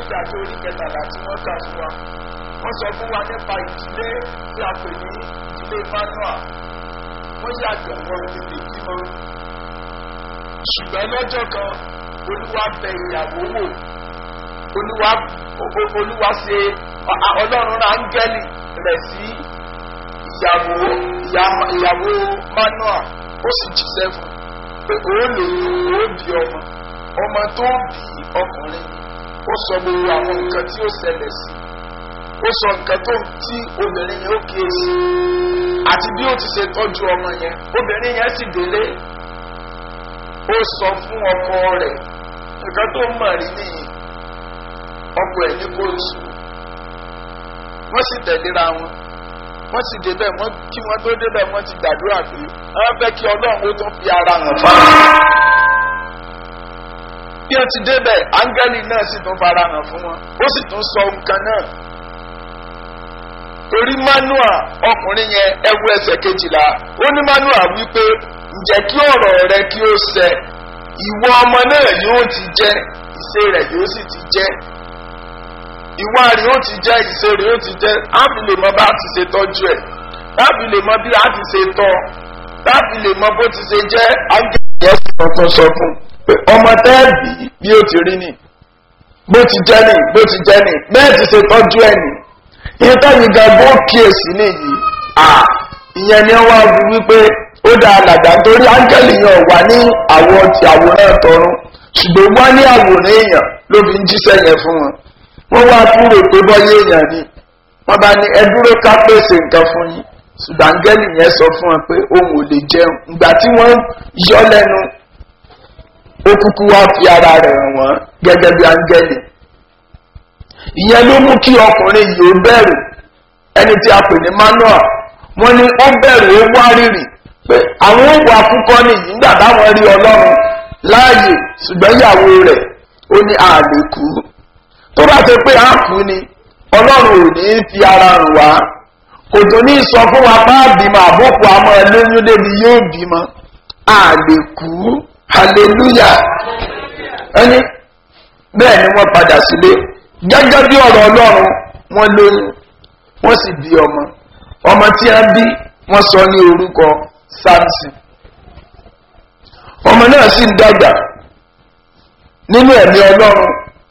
kejì àti orí kẹtàlá tí wọ́n kà fún wa wọ́n sọ fún wa nípa ìdílé tí a pè ní ìdílé manuel wọ́n yàgbẹ́ wọn tètè bímọ ṣùgbọ́n lọ́jọ́ kan olúwa bẹ ìyàwó wò olúwa olúwa ṣe ọlọ́run áńgẹ́lì rẹ̀ sí ìyàwó ìyàwó manuel ó sì jíṣẹ́ fún pé òun lè ó bí ọmọ ọmọ tó bí ọkùnrin ó sọ gbogbo àwọn nǹkan tí ó ṣẹlẹ̀ sí ó sọ nǹkan tó tí obìnrin yẹn ó kíyèsí àti bí ó ti ṣe tọ́jú ọmọ yẹn obìnrin yẹn sì délé ó sọ fún ọkọ rẹ̀ nǹkan tó mọ̀ rí nìyí ọkọ ẹ̀ ní kóòtù wọ́n sì tẹ̀léra wọn wọ́n sì débẹ̀ wọ́n kí wọ́n tó débẹ̀ wọ́n ti gbàdúrà pé wọ́n fẹ́ kí ọlọ́run ó tún fi ara hàn fáwọn. bí wọ́n ti débẹ̀ áńgẹ́lì náà sì tún fara hàn fún wọn ó sì tún sọ nǹkan náà. torí manua ọkùnrin yẹn ẹwu ẹsẹ̀ kejìlá ó ní manua wípé ǹjẹ́ kí ọ̀rọ̀ rẹ kí ó ṣẹ ìwọ ọmọ náà yóò ti jẹ́ ìṣe rẹ̀ yóò sì ti jẹ́ ìwà rẹ̀ yóò ti jẹ́ ìṣe rẹ̀ yóò ti jẹ́ ábì lè mọ bá a ti ṣe tọ́jú ẹ̀ ábì lè mọ bí a ti ṣe tọ́ ábì lè mọ bó ti ṣe jẹ́ ángẹ́lì yẹn sì tuntun sọ fún pé ọmọ tẹ́ẹ̀bì bí ó ti rí ni bó ti jẹ́ ni bó ti jẹ́ ni bẹ́ẹ̀ ti ṣe tọ́jú ẹ̀ ni ìyẹn táyì gan bó kíyèsí nìyí à ìyẹn ni wọ́n á fi wípé ó dá alàgbà nítorí ángẹ́lì yẹn wà ní àwọ̀ ti àwòrán tọrún ṣùgbọ́n wọ́n ní àwòrán èèyàn ló fi ń jíṣẹ́ yẹn fún wọn wọ́n wá kúrò pé bọ́yé èèyàn ni wọ́n bá ní ẹ dúró ká pèsè nǹkan fún yín ṣùgbọ́n áńgẹ́lì yẹn sọ fún wọn pé òun ò lè jẹun ìgbà tí wọ́n yọ lẹ́nu ó kúkú wá fi ara rẹ̀ hàn wọ́n gẹ́gẹ́ bí áńgẹ́lì ìyẹn ló mú kí ọkùnrin yìí ó bẹ̀rù ẹni tí a pè ní manuel wọ́n ní ó bẹ̀rù ó wá rírì pé àwọn òwò àkúkọ́ nìyí nígbà táwọn rí ọlọ́run láàyè ṣùgbọ́n ìyàwó rẹ̀ ó ní àlè kú tó bá ṣe pé a kú ni ọlọ́run ò ní fi ara hàn wá kò tó ní sọ fún wa bá bímọ àbọ̀kù àmọ́ ẹlẹ́yìn débi yóò bímọ a lè kú hallelujah ẹni bẹ́ẹ̀ ni wọ́n padà sílé gẹ́gẹ́ bí ọ̀rọ̀ ọlọ́run wọ́n lóyún wọ́n sì bí ọmọ ọmọ tí a bí wọ́n sọ ní orúkọ samson ọmọ náà sì ń dàgbà nínú ẹ̀mí ọlọ́run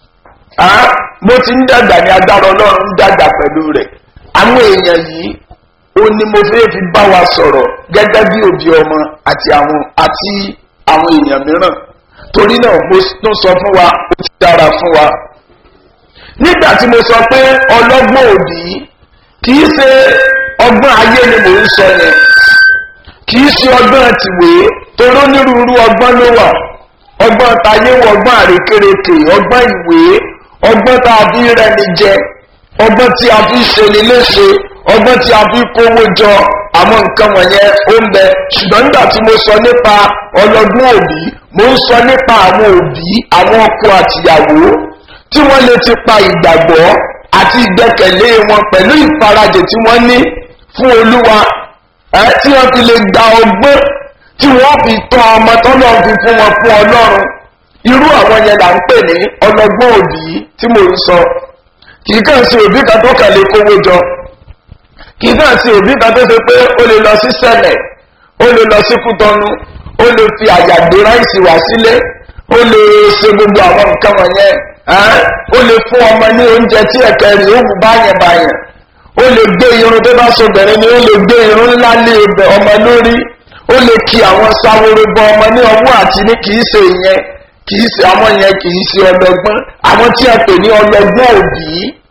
bó ti ń dàgbà ní agbára ọlọ́run ń dàgbà pẹ̀lú rẹ̀ àwọn èèyàn yìí ó ní mo fẹ́ fi bá wa sọ̀rọ̀ gẹ́gẹ́ bí òbí ọmọ àti àwọn àti àwọn èèyàn mìíràn torí náà mo tún sọ fún wa ó ti dára fún wa nígbà tí mo sọ pé ọlọ́gbọ́n òbí kì í ṣe ọgbọ́n ayé ni mò ń sọ yẹn kì í ṣe ọgbọ́n tìwé toró onírúurú ọgbọ́n ló wà ọgbọ́n tayé wọ ọgbọ́n àrékérekè ọgbọ́n ìwé ọgbọ́n tá a fi rẹni jẹ ọgbọ́n tí a fi ṣe ni léṣe ọgbọ́n tí a fi kówó jọ àwọn nǹkan wọ̀nyẹn ó ń bẹ ṣùgbọ́n nígbà tí mo sọ nípa ọlọ́gbọ́n òbí mo ń sọ nípa àwọn òbí àwọn ọkọ àtìyàwó tí wọ́n lè ti pa ìgbàgbọ́ àti ìgbẹ́kẹ̀lé wọn pẹ̀lú ìfarajẹ tí wọ́n ní fún olúwa ẹ tí wọ́n fi lè gba ọgbọ́n tí wọ́n fi tọ́ ọmọ tọ́lọ́ fi fún wọn fún ọlọ́run irú àwọn yẹn là ń pè ní ọlọ́gbọ́n òbí tí mò ń sọ kì í kàn sí òbí kan tó kàn lè kówó jọ kì í kàn sí òbí kan tó ṣe pé ó lè lọ sí sẹ́lẹ̀ ó lè lọ sí kútọ́nu ó lè fi àyàgbé ráìsì wá sílé ó lè ṣe gbogbo àwọn nǹkan wọ̀nyẹn ó lè fún ọmọ ní oúnjẹ tí ẹ̀kẹ́ rẹ̀ ó wù báyẹn báyẹn ó lè gbé irun tó bá sọgbẹ̀rẹ̀ ni ó lè gbé irun ńlá lé ọmọ lórí ó lè kí àwọn sáwóró bọ ọmọ ní ọwọ́ àti ní kì í ṣe ìyẹn kì í ṣe àwọn yẹn kì í ṣe ọlọgbọ́n àwọn tí a pè ní ọlọgbọ́n òbí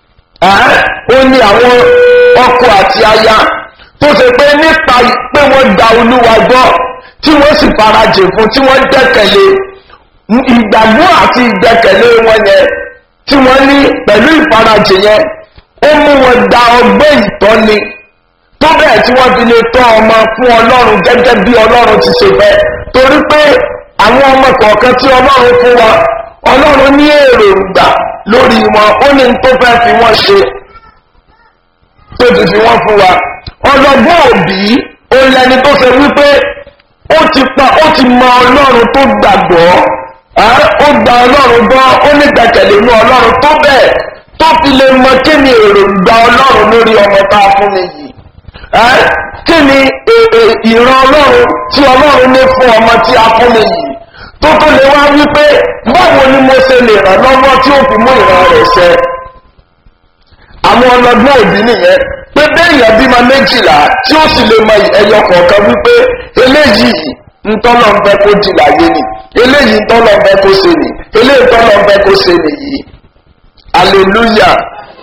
ó ní àwọn ọkọ àti aya tó ṣe pé nípa pé wọ́n da olúwa gbọ́ tí wọ́n sì farajì fún tí wọ́n dẹ́kẹ̀lé ìgbàgbọ́ àti ìgbẹ́kẹ̀lé wọn yẹn tí wọ́n ní pẹ̀lú ìfarajì yẹn ó mú wọn da ọgbẹ́ ìtọ́ni tó bẹ́ẹ̀ tí wọ́n fi lè tọ́ ọmọ fún ọlọ́run gẹ́gẹ́ bí ọlọ́run ti ṣe fẹ́ torí pé àwọn ọmọ kọ̀ọ̀kan tí ọlọ́run fún wa ọlọ́run ní èròǹgbà lórí wọn ó ní tó fẹ́ fi wọ́n ṣe tó ti fi wọ́n fún wa ọlọ́gbọ́n òbí òun lẹni tó ṣe wípé ó ti pa ó ti mọ ọlọ́run tó gbàgbọ́ ó gba ọlọ́run gbọ́ ó ní gbẹ̀kẹ̀lé inú ọlọ́run tó bẹ́ẹ̀ tó fi lè mọ kí ni èròǹgbà ọlọ́run lórí ọmọ tá a fún mi yìí kí ni ìran ọlọ́run tí ọlọ́run ní fún ọmọ tí a fún mi yìí tó tó lè wá wípé báwo ni mo ṣe lè ràn lọ́wọ́ tí ó fi mú ìran rẹ̀ ṣẹ àwọn ọlọ́gbọ́n òbí nìyẹn pé béèyàn bímọ méjìlá tí ó sì lè mọ ẹyọ kọ̀ọ̀kan wípé eléyìí ntọ́lọ̀ ń fẹ́ kó di láyé ni eléyìí ntọ́lọ̀ ń fẹ́ kó ṣe ni eléyìí ntọ́lọ̀ ń fẹ́ kó ṣe nìyí hallelujah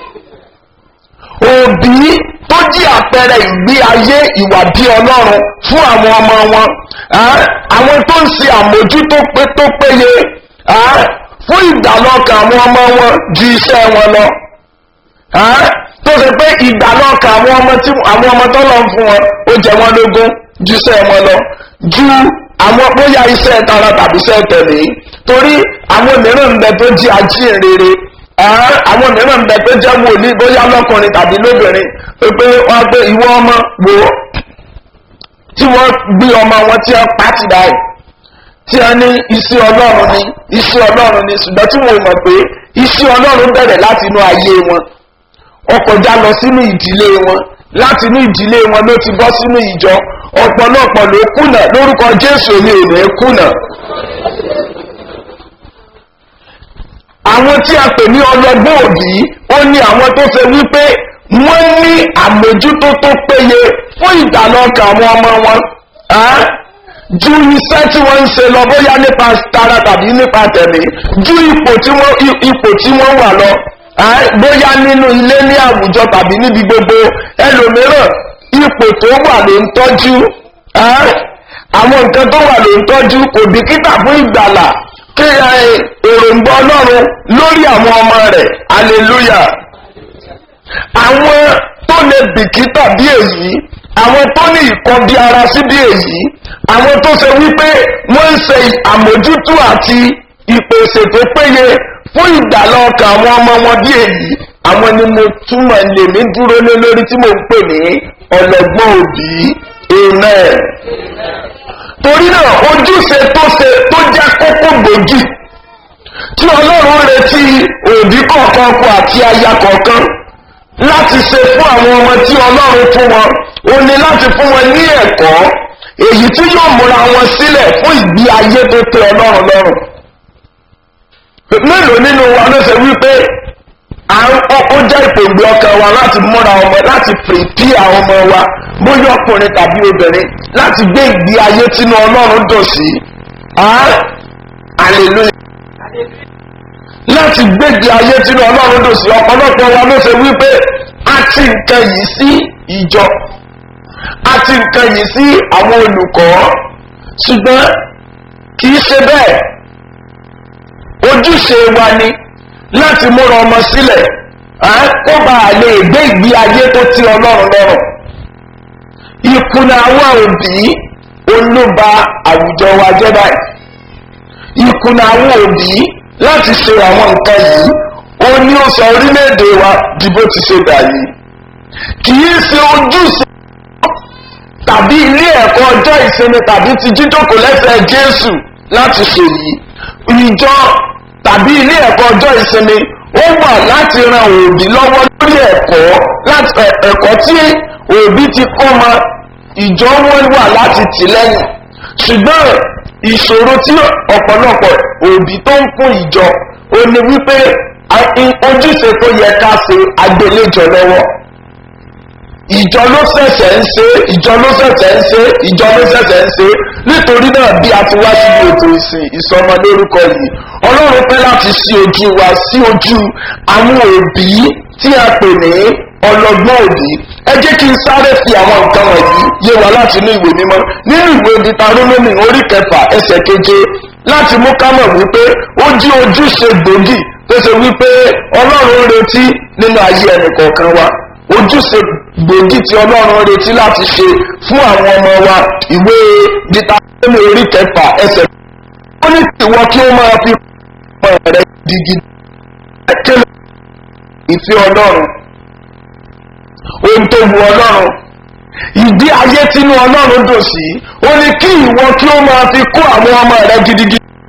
òbí tó jí àpẹẹrẹ ìgbé ayé ìwà bí ọlọ́run fún àwọn ọmọ wọn àwọn tó ń ṣe àmójútó pé tó péye fún ìdálọ́kàn àwọn ọmọ wọn ju iṣẹ́ wọn lọ tó ṣe pé ìdálọ́kàn àwọn ọmọ tí àwọn ọmọ tó lọ fún wọn ó jẹ wọn lógún ju iṣẹ́ wọn lọ ju àwọn bóyá iṣẹ́ tara tàbí iṣẹ́ tẹ̀lé torí àwọn mìíràn ń bẹ tó jí ajínrere àwọn mìíràn ń bẹ tó jẹ́ wòlíì bóyá lọ́kùnrin tàbí lóbìnrin pé wọ́n gbé ìwọ ọmọ wò ó tí wọ́n gbé ọmọ wọn tí wọ́n pàtì báyìí tí wọ́n ní iṣẹ́ ọlọ́run ni iṣẹ́ ọlọ́run ni ṣùgbọ́n tí wọ́n mọ̀ pé iṣẹ́ ọlọ́run bẹ̀rẹ̀ láti inú ayé wọn ó kọjá lọ sínú ìdílé wọn láti inú ìdílé wọn ló ti bọ́ sínú ìjọ ọ̀pọ̀lọpọ̀ ló kùnà lórúkọ jésù ni ò ní kùnà àwọn tí a pè ní ọlọ́gbọ́n òbí ó ní àwọn tó ṣe wípé wọ́n ní àmójútó tó péye fún ìdálọ́kàn àwọn ọmọ wọn ju iṣẹ́ tí wọ́n ń ṣe lọ bóyá nípa tara tàbí nípa tẹ̀mí ju ipò tí wọ́n ipò tí wọ́n wà lọ bóyá nínú ilé ní àwùjọ tàbí níbi gbogbo ẹlòmíràn ipò tó wà ló ń tọ́jú àwọn nǹkan tó wà ló ń tọ́jú kò bìkítà fún ìgbàlà kí èròǹgbà ọlọ́run lórí àwọn ọmọ rẹ̀ aleluya àwọn tó lè bìkítà bí èyí àwọn tó ní ìkan bí ara sí bí èyí àwọn tó ṣe wípé wọ́n ń ṣe àmójútó àti ìpèsè tó péye fún ìdálọ́ọ̀kà àwọn ọmọ wọn bí èyí àwọn ni mo túmọ̀ lèmi dúró lé lórí tí mo ń pè ní ọlọ́gbọ́n òbí amen torí náà ojúṣe tó ṣe tó jẹ́ kókó gbòógì tí ọlọ́run retí òbí kọ̀ọ̀kan kọ àti aya kọ̀ọ̀kan láti ṣe fún àwọn ọmọ tí ọlọ́run fún wọn ó ní láti fún wọn ní ẹ̀kọ́ èyí tí yóò múra wọn sílẹ̀ fún ìgbé ayé tó tẹ ọlọ́run lọ́rùn mélòó nínú wa ló ṣe wípé ó jẹ́ ìpòǹgbẹ ọkàn wa láti múra ọmọ láti pèpì àwọn ọmọ wa bóyá ọkùnrin tàbí obìnrin láti gbé ìgbé ayé tínú ọlọ́run dùn sí hallelujah láti gbé ìgbé ayé tínú ọlọ́run dùn sí ọ̀pọ̀lọpọ̀ wa ló ṣe wípé a ti nǹkan yìí sí ìjọ a ti nǹkan yìí sí àwọn olùkọ́ ṣùgbọ́n kì í ṣe bẹ́ẹ̀ ojúṣe wa ni láti múra ọmọ sílẹ̀ kó bá a lè gbé ìgbé ayé tó ti ọlọ́run lọ́rùn ìkùnà àwọn òbí olóba àwùjọ wa jẹ́ báyìí ìkùnà àwọn òbí láti ṣe àwọn nǹkan yìí ó ní ó sọ orílẹ̀-èdè wa di bó ti ṣe dà yìí kì í ṣe ojúṣe tàbí ilé ẹ̀kọ́ ọjọ́ ìsinmi tàbí ti jíjókòó lẹ́sẹ̀ jésù láti ṣe yìí ìjọ tàbí ilé ẹ̀kọ́ ọjọ́ ìsinmi ó wà láti ran òbí lọ́wọ́ lórí ẹ̀kọ́ láti ẹ̀kọ́ tí òbí ti kọ́ ma ìjọ wọn wà láti tì lẹ́yìn ṣùgbọ́n ìṣòro tí ọ̀pọ̀lọpọ̀ òbí tó ń fún ìjọ ó ní wípé ojúṣe tó yẹ ká ṣe agbéléjọ lọ́wọ́ ìjọ ló ṣẹ̀ṣẹ̀ ń ṣe ìjọ ló ṣẹ̀ṣẹ̀ ń ṣe ìjọ ló ṣẹ̀ṣẹ̀ ń ṣe nítorí náà bí a ti wá síbi ètò ìsìn ìsọmọ lórúkọ yìí ọlọ́run pẹ́ láti ṣí ojú wa sí ojú àwọn òbí tí a pè ní ọlọ́gbọ́n òbí ẹ jẹ́ kí n sáré fi àwọn nǹkan wọ̀nyí yé wa láti inú ìwé mímọ́ nínú ìwé ditarónómì orí kẹfà ẹsẹ̀ keje láti mú ká mọ̀ wípé ó jí ojúṣe gbòógì tó ṣe wípé ọlọ́run retí nínú ayé ẹnì kọ̀ọ̀kan wa ojúṣe gbòógì tí ọlọ́run retí láti ṣe fún àwọn ọmọ wa ìwé ditarónómì orí kẹfà ẹsẹ̀ ó ní ìwọ kí ó máa fi ọmọ rẹ gidigidi kékeré ìfẹ́ ọlọ́run ohun tó wu ọlọ́run ìdí ayé tínú ọlọ́run dùn sí ó ní kí ìwọ kí ó máa fi kó àwọn ọmọ rẹ gidigidi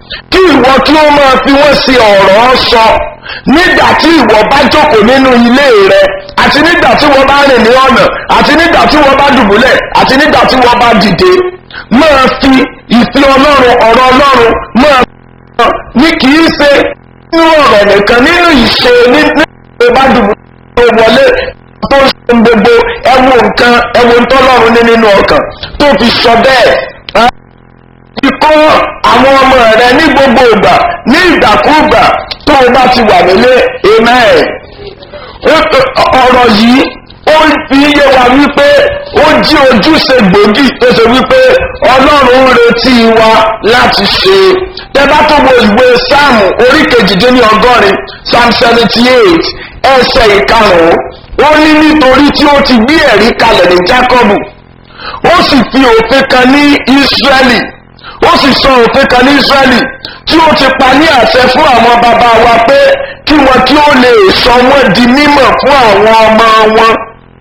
kí ìwọ kí ó máa fi wọ́n ṣe ọ̀rọ̀ sọ nígbà tí ìwọ bá jókòó nínú ilé rẹ àti nígbà tí wọ́n bá rìn ní ọ̀nà àti nígbà tí wọ́n bá dùbúlẹ̀ àti nígbà tí wọ́n bá dìde máa fi ìfẹ́ ọlọ́run ọ̀rọ̀ ọlọ́run máa fi ní kì í ṣe nínú ọ̀rọ̀ nìkan nínú ìṣe nínú ìṣe bá dùbúlẹ̀ tó wọlé tó ń ṣe gbogbo ẹwọ nǹkan ẹwọ ntọ́lọ́run ní nínú ọkàn tó fi sọ bẹ́ẹ̀ ikọ́ àwọn ọmọ rẹ ní gbogbo ìgbà ní ìgbàkúgbà tó o bá ti wà nílé amen ọ̀rọ̀ yìí ó fi yé wa wípé ó jí ojúṣe gbòógì tó ṣe wípé ọlọ́run ń retí wa láti ṣe tẹ́bá tó wo ìwé sáàmù orí kejìdínní ọgọ́rin psalm seventy eight ẹsẹ̀ ìkarùn-ún ó ní nítorí tí ó ti gbé ẹ̀rí kalẹ̀ ní jákọ́bù ó sì fi òfin kan ní ísírẹ́lì ó sì sọ òfin kan ní ísírẹ́lì tí ó ti pa ní àṣẹ fún àwọn bàbá wa pé kí wọn kí ó lè sọ wọn di mímọ̀ fún àwọn ọmọ wọn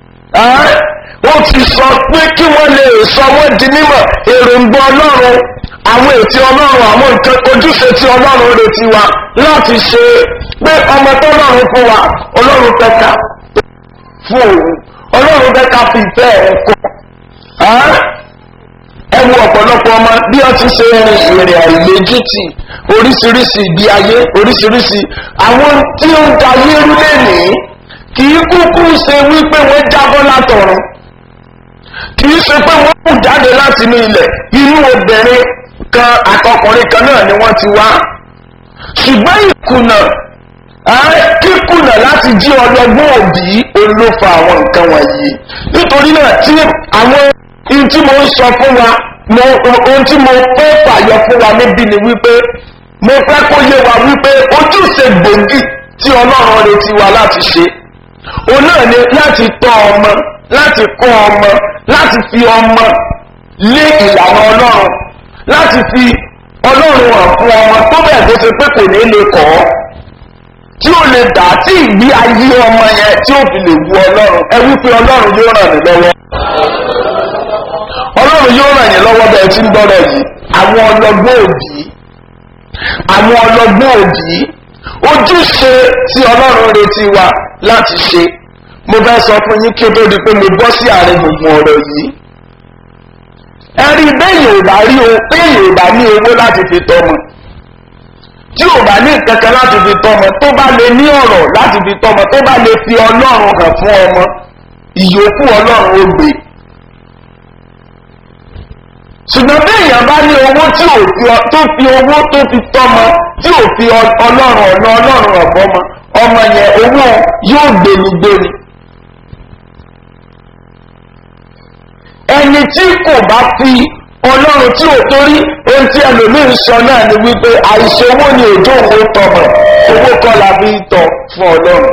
ó ti sọ pé kí wọ́n lè sọ wọ́n di mímọ̀ èròǹgbà ọlọ́run àwọn ètí ọlọ́run àwọn nǹkan ojúṣe tí ọlọ́run retí wa láti ṣe pé ọmọ tó lọ́run fún wa ọlọ́run fẹ́ ká fún òun ọlọ́run fẹ́ ká fi ìfẹ́ ẹ̀ kọ́ ẹ wo ọ̀pọ̀lọpọ̀ ọmọ bí wọ́n ti ṣe rin ìrìn àìlójútì oríṣiríṣi ìgbé ayé oríṣiríṣi àwọn tí ó ń da yérú lẹ́nìí kì í kúkú ṣe wípé wọ́n jábọ́ látọ̀run kì í ṣe pé wọ́n kù jáde láti inú ilẹ̀ inú obìnrin kan àtọkùnrin kan náà ni wọ́n ti wá ṣùgbọ́n ìkùnà kíkùnà láti jí ọlọ́gbọ́n òbí olófa àwọn nǹkan wọ̀nyí nítorí náà tí àwọn ohun tí mo ń sọ fún wa ohun tí mo fẹ́ fàyọ fún wa níbí ni wípé mo fẹ́ kó yé wa wípé ojúṣe gbòógì tí ọlọ́run retí wa láti ṣe òun náà ni láti tọ́ ọmọ láti kọ́ ọmọ láti fi ọmọ lé ìlànà ọlọ́run láti fi ọlọ́run hàn fún ọmọ tó bẹ́ẹ̀ tó ṣe pé kò ní lè kọ́ ọ́ tí ó lè dà tí ìgbé ayé ọmọ yẹn tí ó fi lè wu ọlọ́run ẹ wípé ọlọ́run yóò ràn mí lọ́wọ́ ọlọ́run yóò ràn yín lọ́wọ́ bẹ́ẹ̀ tí ń gbọ́rọ̀ yìí àwọn ọlọ́gbọ́n òbí àwọn ọlọ́gbọ́n òbí ojúṣe tí ọlọ́run retí wa láti ṣe mo fẹ́ sọ fún yín kí o tó di pé mo bọ́ sí àárín gbùngbùn ọ̀rọ̀ yìí ẹ̀rí bẹ́ẹ̀ ò bá rí o bẹ́ẹ̀ ò bá ní owó láti fi tọ́mọ tí ò bá ní kankan láti fi tọ́mọ tó bá lè ní ọ̀rọ̀ láti fi tọ́mọ tó bá lè fi ọlọ́run hàn fún ọmọ ìyókù ọlọ́run ó gbé ṣùgbọ́n bí èèyàn bá ní owó tí ò fi tó fi owó tó fi tọ́mọ tí ò fi ọlọ́run ọ̀nà ọlọ́run ọ̀bọ́mọ ọmọ yẹn owó yóò gbéni gbéni. ẹni tí kò bá fi ọlọ́run tí ò torí ohun tí ẹlòmíín sọ náà ni wípé àìsàn owó ni òjò òun tọmọ owó kọ́ la fi tọ̀ fún ọlọ́run.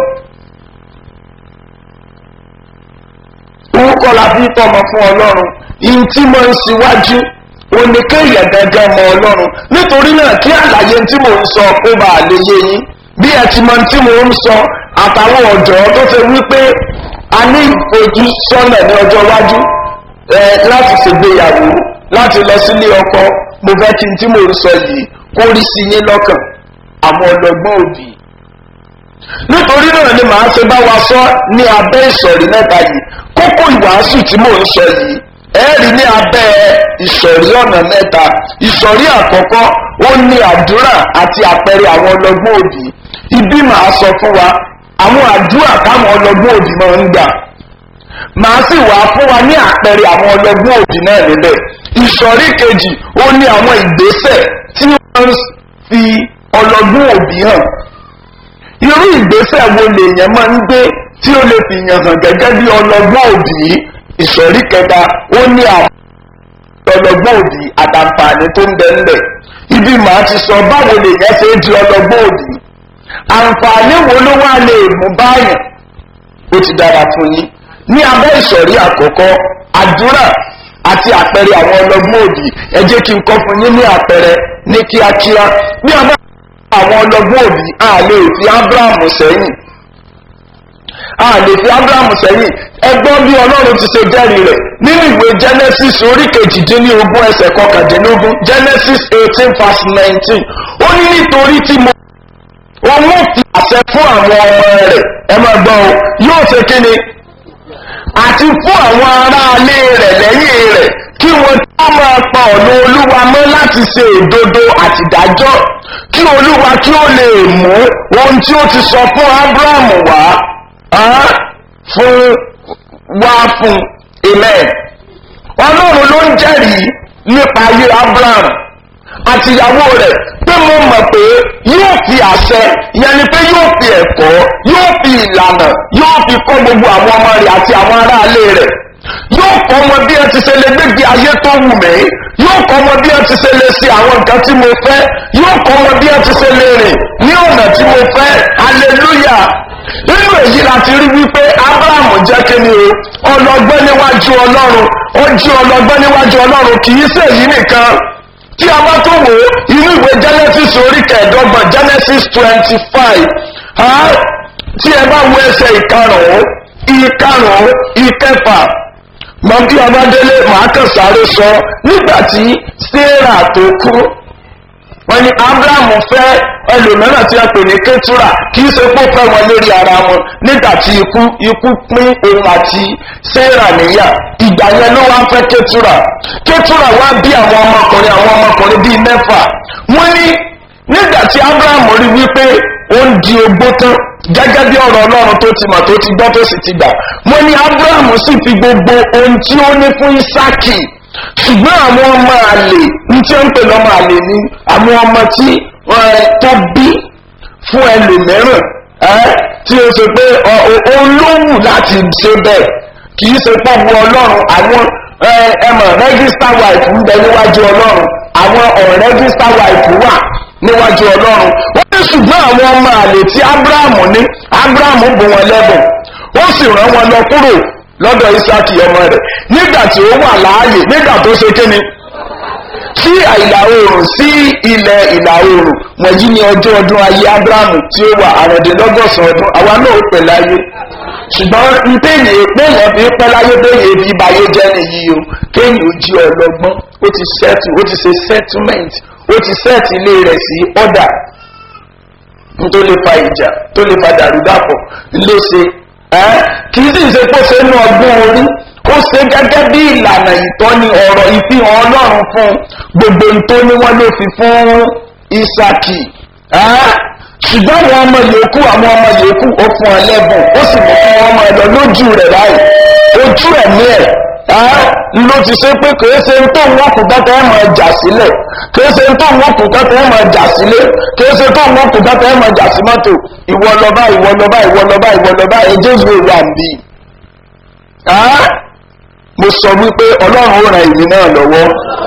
owó kọ́ la fi tọmọ fún ọlọ́run ihun tí mo ń síwájú oníkéyà gangan mọ ọlọ́run nítorí náà kí àlàyé tí mò ń sọ kó bá lè yé yín bí ẹ ti mọ tí mò ń sọ àtàwọn ọ̀dọ́ tó ṣe wípé a ní ìfojúsọ́nà ní ọjọ́ iwájú láti ṣègbéyàwó láti lọ sílé ọkọ mo fẹ́ kí n tí mò ń sọ yìí kó rí sí yín lọ́kàn àwọn ọlọ́gbọ́n òbí nítorí náà ni màá ṣe bá wa sọ ní abẹ́ ìsọ̀rí mẹ́ta yìí kókó ìwàásù tí mò ń sọ yìí ẹ̀rí ní abẹ́ ìsọ̀rí ọ̀nà mẹ́ta ìsọ̀rí àkọ́kọ́ ó ní àdúrà àti àpẹẹrẹ àwọn ọlọ́gbọ́n òbí ibi màá sọ fún wa àwọn àdúrà táwọn ọlọ́gbọ́n òbí máa ń gbà màá sì wá fún wa ní àpẹẹrẹ àwọn ọlọ́gbọ́n òbí náà níbẹ̀ ìsọ̀rí kejì ó ní àwọn ìgbésẹ̀ tí wọ́n ń fi ọlọ́gbọ́n òbí hàn irú ìgbésẹ̀ wo lèèyàn máa ń gbé tí ó lè fi yàn hàn gẹ́gẹ́ bí ọlọ́gbọ́n òbí ìsọ̀rí kẹta ó ní àwọn ọlọ́gbọ́n òbí àtàǹfààní tó ń bẹ ńbẹ̀ ibi màá ti sọ báwo lèèyàn ṣe di ọlọ́gbọ́n òbí àǹfààní wo ló wá lè mú báyìí ó ti dára fún yín ní abẹ́ ìsọ̀rí àkọ́kọ́ àdúrà àti àpẹẹrẹ àwọn ọlọ́gbọ́n òbí ẹ jẹ́ kí n kọ́ fún yín ní àpẹẹrẹ ní kíákíá bí a bá àwọn ọlọ́gbọ́n òbí a lè fi abraham sẹ́yìn a lè fi abrahamu sẹ́yìn ẹgbọ́n bí ọlọ́run ti ṣe jẹ́rìí rẹ̀ nínú ìwé genesis orí kejìdínlógún ẹsẹ̀ kọkàndínlógún genesis eighteen verse nineteen ó ní nítorí tí mo òun ó fi àṣẹ fún àwọn ọmọ rẹ̀ ẹ máa gbọ́ o yóò ṣe kí ni àti fún àwọn aráalé rẹ̀ lẹ́yìn rẹ̀ kí wọ́n tó máa pa ọ̀nà olúwa mọ́ láti ṣe òdodo àtìdájọ́ kí olúwa kí ó lè mú ohun tí ó ti sọ fún abrahamu wá á, fún wá fún amen ọlọ́run ló ń jẹ́rìí nípa ayé abraham àtìyàwó rẹ̀ pé mo mọ̀ pé yóò fi àṣẹ ìyẹn ni pé yóò fi ẹ̀kọ́ yóò fi ìlànà yóò fi kọ́ gbogbo àwọn ọmọ rẹ̀ àti àwọn aráalé rẹ̀ yóò kọ́ wọn bí ẹ ti ṣe lè gbégbé ayé tó wù mí yóò kọ́ wọn bí ẹ ti ṣe lè ṣe àwọn nǹkan tí mo fẹ́ yóò kọ́ wọn bí ẹ ti ṣe lè rìn ní ọ̀nà tí mo fẹ́ hallelujah nínú èyí láti rí wípé abrahamu jẹ́ kí ni o ọlọ́gbọ́n níwájú ọlọ́run ó jí ọlọ́gbọ́n níwájú ọlọ́run kì í ṣèyí nìkan tí a bá tó wò ó inú ìwé genesis orí kẹẹ̀ẹ́dọ́gbọ̀n genesis twenty five tí ẹ bá wo ẹsẹ̀ ìkarùn-ún ìkarùn-ún ìkẹfà mọ bí ọbadélé màá kàn sáré sọ nígbà tí sarah tó kú wọ́n ní abrahamu fẹ́ ẹlòmíràn tí a pè ní ketura kì í ṣe pé ó fẹ́ wọn lórí ara wọn nígbà tí ikú ikú pín òun àti sarah níyà ìgbà yẹn ló wá ń fẹ́ ketura ketura wá bí àwọn ọmọkùnrin àwọn ọmọkùnrin bíi mẹ́fà wọ́n ní nígbà tí abrahamu rí wípé ó ń di ogbó tán gẹ́gẹ́ bí ọ̀rọ̀ ọlọ́run tó ti mọ̀ tó ti gbọ́ tó sì ti gbà wọ́n ní abrahamu sì fi gbogbo ohun tí ó ní fún isaki ṣùgbọ́n àwọn ọmọ àlè ní tí ó ń pè lọ́mọ àlè ni àwọn ọmọ tí wọ́n tó bí fún ẹlòmíràn ẹ́ tí ó ṣe pé olówù láti ṣe bẹ́ẹ̀ kì í ṣe pọ̀ bu ọlọ́run àwọn ẹmọ̀ register wife ń bẹ níwájú ọlọ́run àwọn unregister wife wà níwájú ọlọ́run wọ́n ní ṣùgbọ́n àwọn ọmọ àlè tí abrahamu ní abrahamu bù wọn lẹ́bùn ó sì rán wọn lọ kúrò lọ́dọ̀ isaki ọmọ rẹ̀ nígbà tí ó wà láàyè nígbà tó ṣe kíni sí ìlà oòrùn sí ilẹ̀ ìlà oòrùn wọ̀nyí ni ọjọ́ ọdún ayé abrahamu tí ó wà àrùndínlọ́gọ́sàn ọdún àwa náà ó pè láyé ṣùgbọ́n ntẹ́yìn péyàn fi pẹ́ láyé péyàn fi báyé jẹ́ nìyí o kéyìn ó jí ọlọ́gbọ́n ó ti settle ó ti ṣe settlement ó ti set ilé rẹ̀ sí order tó lè fa ìjà tó lè fa dàrúdàpọ̀ ló ṣe kì í sì ṣe kó ṣe ní ọgbọ́n orí ó ṣe gẹ́gẹ́ bí ìlànà ìtọ́ni ọ̀rọ̀ ìfihàn ọlọ́run fún gbogbo tó ní wọ́n ló fi fún isaki ṣùgbọ́n àwọn ọmọ yòókù àwọn ọmọ yòókù ó fún ọ lẹ́bùn ó sì mú fún ọmọ ẹ lọ lójú rẹ̀ báyìí ojú ẹ̀mí ẹ̀ ló ti ṣe pé kìí ṣe tó ń wọ́n kù tẹ́tẹ́ ẹ̀ máa jà sílẹ̀ kìí ṣe tó ń wọ́n kù tẹ́tẹ́ ẹ̀ máa jà sílé kìí ṣe tó ń wọ́n kù tẹ́tẹ́ ẹ̀ máa jà sí mọ́tò ìwọ lọ́ba ìwọ lọ́ba ìwọ lọ́ba ìwọ lọ́ba ẹjẹ́ ìwé wà ń bí. mo sọ wípé ọlọ́run ó ran ìlú náà lọ́wọ́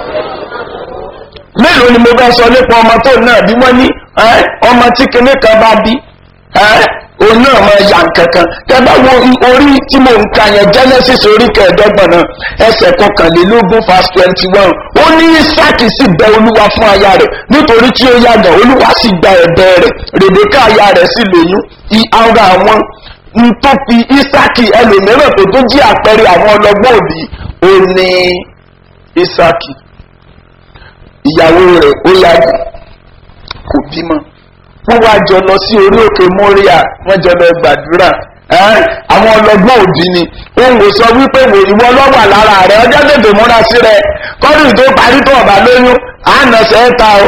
mélòó ni mo bá sọ nípa ọmọ tó náà bí wọ́n ní ọmọ tí kinní kan bá bí òun náà máa yà kankan tẹ́gbà wo orí tí mo ń ka yẹn genesis orí kẹẹ̀ẹ́dọ́gbọ̀n náà ẹsẹ̀ kọkànlélógún verse twenty one ó ní isaki sì bẹ olúwa fún aya rẹ̀ nítorí tí ó yàgàn olúwa sì gba ẹ̀bẹ̀ rẹ̀ rèbékà aya rẹ̀ sì lóyún ara àwọn n tó fi isaki ẹlòmíràn tó tó jí àpẹẹrẹ àwọn ọlọgbọ́n òbí ó ní isaki ìyàwó rẹ̀ ó yàgàn kò bímọ wọ́n wá jọ lọ sí orí òkè mọ́ríà wọ́n jọ lọ gbàdúrà àwọn ọlọ́gbọ́n òdì ni òun kò sọ wípé ìwọ lọ́wọ́ lára rẹ̀ ọjọ́ tètè múra sí rẹ̀ kọ́dù tó parí tó ọ̀bà lóyún àánàṣẹ́ ta o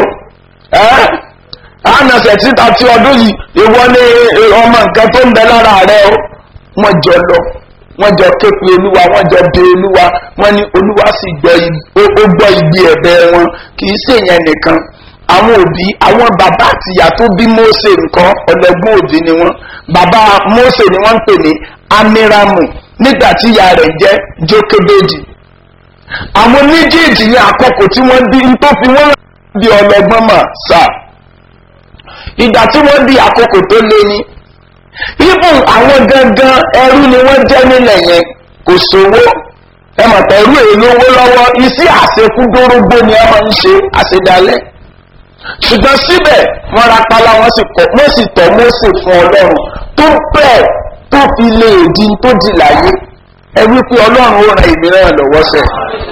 àánàṣẹ́ títa tí ọdún yìí ìwọ ní ọmọ nǹkan tó ń bẹ lára rẹ̀ o wọ́n jọ lọ wọ́n jọ képe olúwa wọ́n jọ bẹ olúwa wọ́n ní olúwa sì gbọ́ igbe ẹ̀bẹ̀ wọn kì í ṣèyẹn nìkan àwọn òbí àwọn bàbá àtìyá tó bí mose nǹkan ọlọgbọ́n òbí ni wọ́n bàbá mose ni wọ́n ń pè ní amiramu nígbà tí ìyá rẹ̀ jẹ́ jókèbéjì àwọn méjèèjì ní àkókò tí wọ́n bí tó fi wọ́n di ọlọgbọ́n mà sá ìgbà tí wọ́n di àkókò tó lé ní ibùn àwọn gangan ẹrú ni wọ́n jẹ́ nílẹ̀ yẹn kò sówó ẹ mọ̀ pé ẹrú èyí lówó lọ́wọ́ iṣẹ́ àṣekúdórógbó ni ẹ máa ń ṣe àṣedalẹ̀ ṣùgbọ́n síbẹ̀ wọ́n ra pálá wọ́n sì kọ́ wọ́n sì tọ́ mọ́sẹ̀ fún ọlọ́run tó bẹ́ẹ̀ tó fi lè di tó di láyé ẹ wípé ọlọ́run ó ran ìmíràn lọ́wọ́ sẹ́.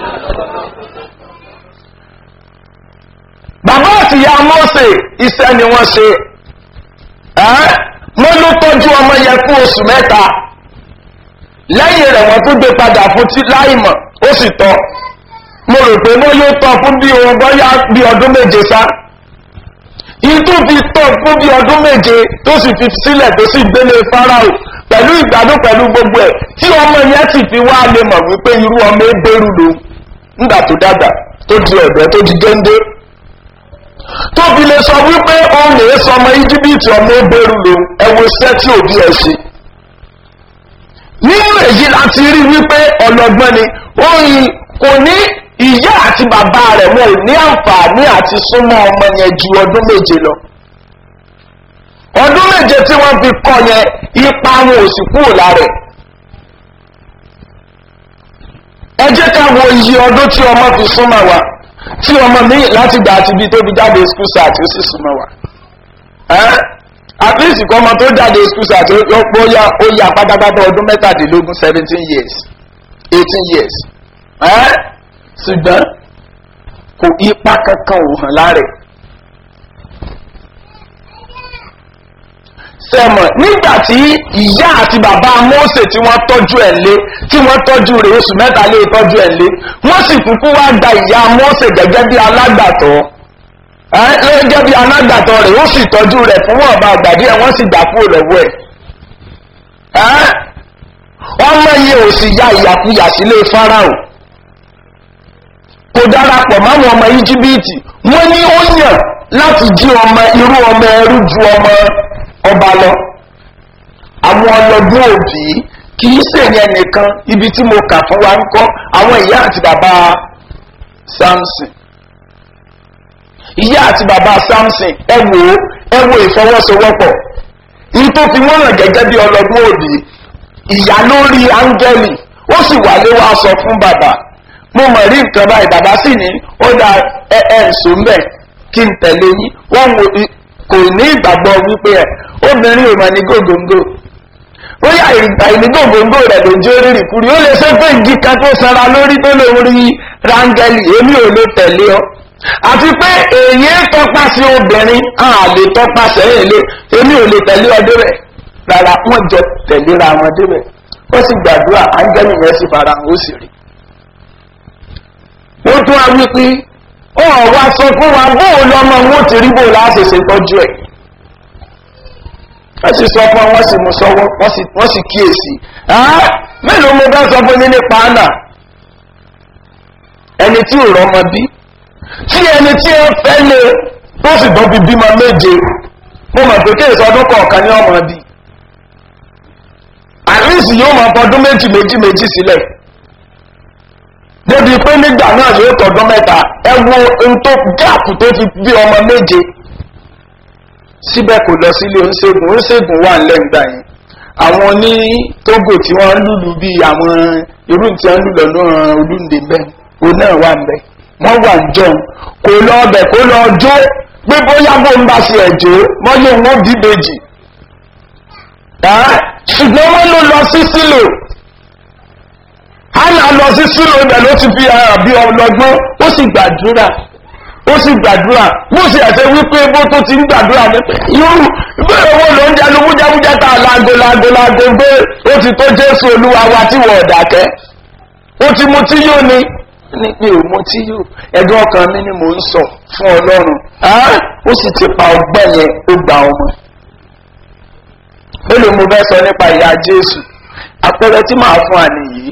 bàbá àti ìyá mọ́sẹ̀ iṣẹ́ ni wọ́n ṣe wọ́n ló tọ́jú ọmọ yẹn fún oṣù mẹ́ta lẹ́yìn rẹ̀ wọ́n tún gbé padà fún tí láìmọ̀ ó sì tọ́ mo rò pé wọ́n yóò tọ́ fún bí ohun bọ́yá bí ọdún méje sá ìtú fi tọ́ fún bí ọdún méje tó sì fi sílẹ̀ tó sì gbélé fáráò pẹ̀lú ìgbádùn pẹ̀lú gbogbo ẹ̀ tí ọmọ yẹn sì fi wá lè mọ̀ wípé irú ọmọ ebéèrú ló ńgbà tó dàgbà tó di ọ̀dọ́ tó di géńdé tó fi lè sọ wípé òun lè sọ ọmọ íjíbítì ọmọ ebéèrú ló ẹwọ iṣẹ́ tí òbí ẹ̀ ṣe nínú èyí láti rí wípé ọlọ́gbọ́n ni oyin kò ní ìyá àti bàbá rẹ̀ wọn ò ní àǹfààní àti súnmọ́ ọmọ yẹn ju ọdún méje lọ ọdún méje tí wọ́n fi kọ́ yẹn ipa wọn ò sì kúrò lára ẹ̀ ẹ jẹ́ ká wo iye ọdún tí ọmọ fi súnmọ́ wa tí ọmọ mi láti gbà àti ibi tó fi jáde school start ó sì súnmọ́ wa at least kọ́ ọmọ tó jáde school start ó yá ó yá pátápátá ọdún mẹ́tàdínlógún seventeen years eighteen years ṣùgbọ́n kò ipa kankan ò hàn lára ẹ̀. sẹ́mọ̀ nígbà tí ìyá àti bàbá mọ́ọ̀sẹ̀ tí wọ́n tọ́jú ẹ̀ lé tí wọ́n tọ́jú rẹ̀ oṣù mẹ́ta lé tọ́jú ẹ̀ lé wọ́n sì kúkú wá gba ìyá mọ́ọ̀sẹ̀ gẹ́gẹ́ bí alágbàtọ́ gẹ́gẹ́ bí alágbàtọ́ rẹ̀ ó sì tọ́jú rẹ̀ fún wọn bá àgbàdí ẹ̀ wọ́n sì gbà kúrò lọ́wọ́ ẹ̀ ọmọ yìí ò sì ya ìyàkuyà sílé fáráò kò darapọ̀ máwọn ọmọ íjíbítì wọ́n ní ó yàn láti jí ọmọ irú ọmọ ẹrú ju ọmọ ọba lọ àwọn ọlọ́gbọ́n òbí kì í sèyẹn nìkan ibi tí mo kà fún wa ń kọ́ àwọn ìyá àti bàbá samson ìyá àti bàbá samson ẹ wò ó ẹ wo ìfọwọ́sowọ́pọ̀ ní tó fi wọ́n hàn gẹ́gẹ́ bí ọlọ́gbọ́n òbí ìyá lórí áńgẹ́lì ó sì wà lé wá sọ fún bàbá mo mọ̀ rí nǹkan báyìí bàbá sì ní ó da ẹ ẹ ǹso mbẹ kí n tẹ̀lé yín wọ́n wo kò ní ìgbàgbọ́ wípé ẹ obìnrin ò mà ní gògóńgò ó yà ìgbà ìní gògóńgò rẹ̀ ló jó rírì kúrì ó lè ṣe pé igi kan tó sanra lórí tó lè rí rángẹ́lì èmi ò lè tẹ̀lé ọ àti pé èyí tọpasẹ̀ obìnrin a lè tọpasẹ̀ èlé èmi ò lè tẹ̀lé ọdún rẹ̀ rárá wọ́n jọ tẹ̀léra wọn débẹ̀ ó sì gbàdúrà áńgẹ́lì yẹn sì fara hàn ó sì rí ó tún wá wípé ó wá sọ fún wa bóò lọmọ wọn ti rí bóò láṣẹṣe tọ́jú ẹ̀ wọ́n sì sọ fún wọn sì mú sọ́wọ́ wọ́n sì kíyèsí mélòó mo bá sọ fún yín nípa àná ẹni tí ò rọmọ bí tí ẹni tí ó fẹ́ lé tó sì bọ́ bí bímọ méje mo mọ̀ pé kéèsì ọdún kọ̀ọ̀kan ní ọmọ bí àríṣì yóò máa fọdún méjì méjì méjì sílẹ̀ débi pé nígbà náà yóò tọdún mẹ́ta ẹ wo ohun tó gáàpù tó fi bí ọmọ méje síbẹ̀ kò lọ sílé oníṣègùn oníṣègùn wà lẹ́gbà yẹn àwọn ní tógò tí wọ́n lùlù bí àwọn irú tí wọ́n lùlọ náà olúndé bẹ́ẹ̀ òun náà wà ń bẹ́ wọ́n wà ń jọun kò lọ ọbẹ̀ kó lọ jó pé bóyá bó ń bá ṣe ẹ̀jọ́ wọ́n yóò wọ́n bí méjì ṣùgbọ́n wọ́n ló lọ sí sílò hánà lọ sí sílò ibẹ̀ ló ti fi ara bí ọlọ́gbọ́n ó sì gbàdúrà ó sì gbàdúrà bó ṣe ẹ̀sẹ̀ wípé bó tó ti ń gbàdúrà ní yóò bẹ́ẹ̀ owó ló ń jẹnu mújẹ́mújẹ́ ta láago láago láago gbé ó ti tó jésù olúwa wa tí wọ́n ọ̀dàkẹ́ ó ti mu tí yóò ní ní pé ò mu tí yóò ẹ̀dùn ọkàn mi ni mò ń sọ fún ọlọ́run ó sì ti pa ọgbẹ́ yẹn ó gba ọmọ mélòó mo fẹ́ sọ nípa ìyá jésù àpẹẹrẹ tí màá fún àní yìí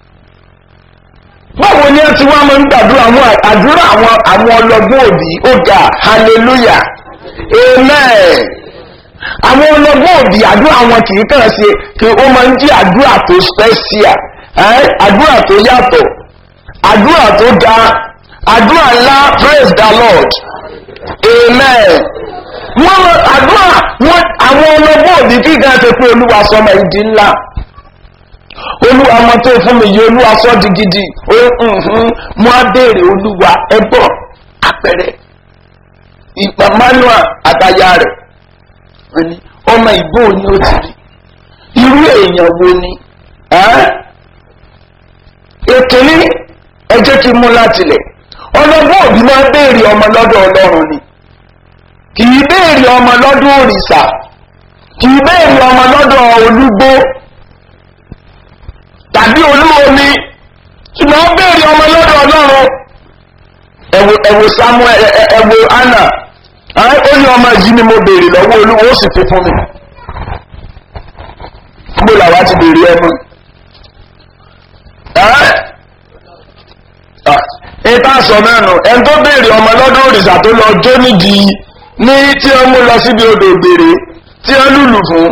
báwo ni ẹ ti wá máa ń gbàdúrà àwọn àdúrà àwọn àwọn ọlọgbọ́n òbí ó ga hallelujah amen àwọn ọlọgbọ́n òbí àdúrà wọn kì í kàn ṣe kí ó máa ń jẹ́ àdúrà tó special àdúrà tó yàtọ̀ àdúrà tó ga àdúrà ńlá praise the lord amen wọ́n àdúrà wọ́n àwọn ọlọ́gbọ́n òbí kíkà ṣe pé olúwa sọmọ ìdí ńlá olúwa ọmọ tó fún mi yìí olúwa sọ di gidi mo á béèrè olúwa ẹbọ apẹrẹ ìpà manuel àtàyà rẹ ọmọ ìbò ni ó ti rí irú èèyàn wo ni èkìní ẹ jẹ́ kí n mú látilẹ̀ ọlọ́gbọ́n òbí máa ń béèrè ọmọ lọ́dọ̀ ọlọ́run ni kì í béèrè ọmọ lọ́dọ̀ òrìṣà kì í béèrè ọmọ lọ́dọ̀ olúgbó tàbí olúomi ṣùgbọ́n ó béèrè ọmọ lọ́dọ̀ ọlọ́run ẹ̀wò ẹ̀wò samuel ẹ̀wò anna ó ní ọmọ yìí ni mo béèrè lọ́wọ́ olúwo ó sì fi fún mi gbogbo làwa ti béèrè ẹmu ìta sọ mẹ́nu ẹni tó béèrè ọmọ lọ́dún òrìṣà tó lọ jó nídìí ní tí wọ́n mú lọ síbi odò òbèrè tí wọ́n lùlù fún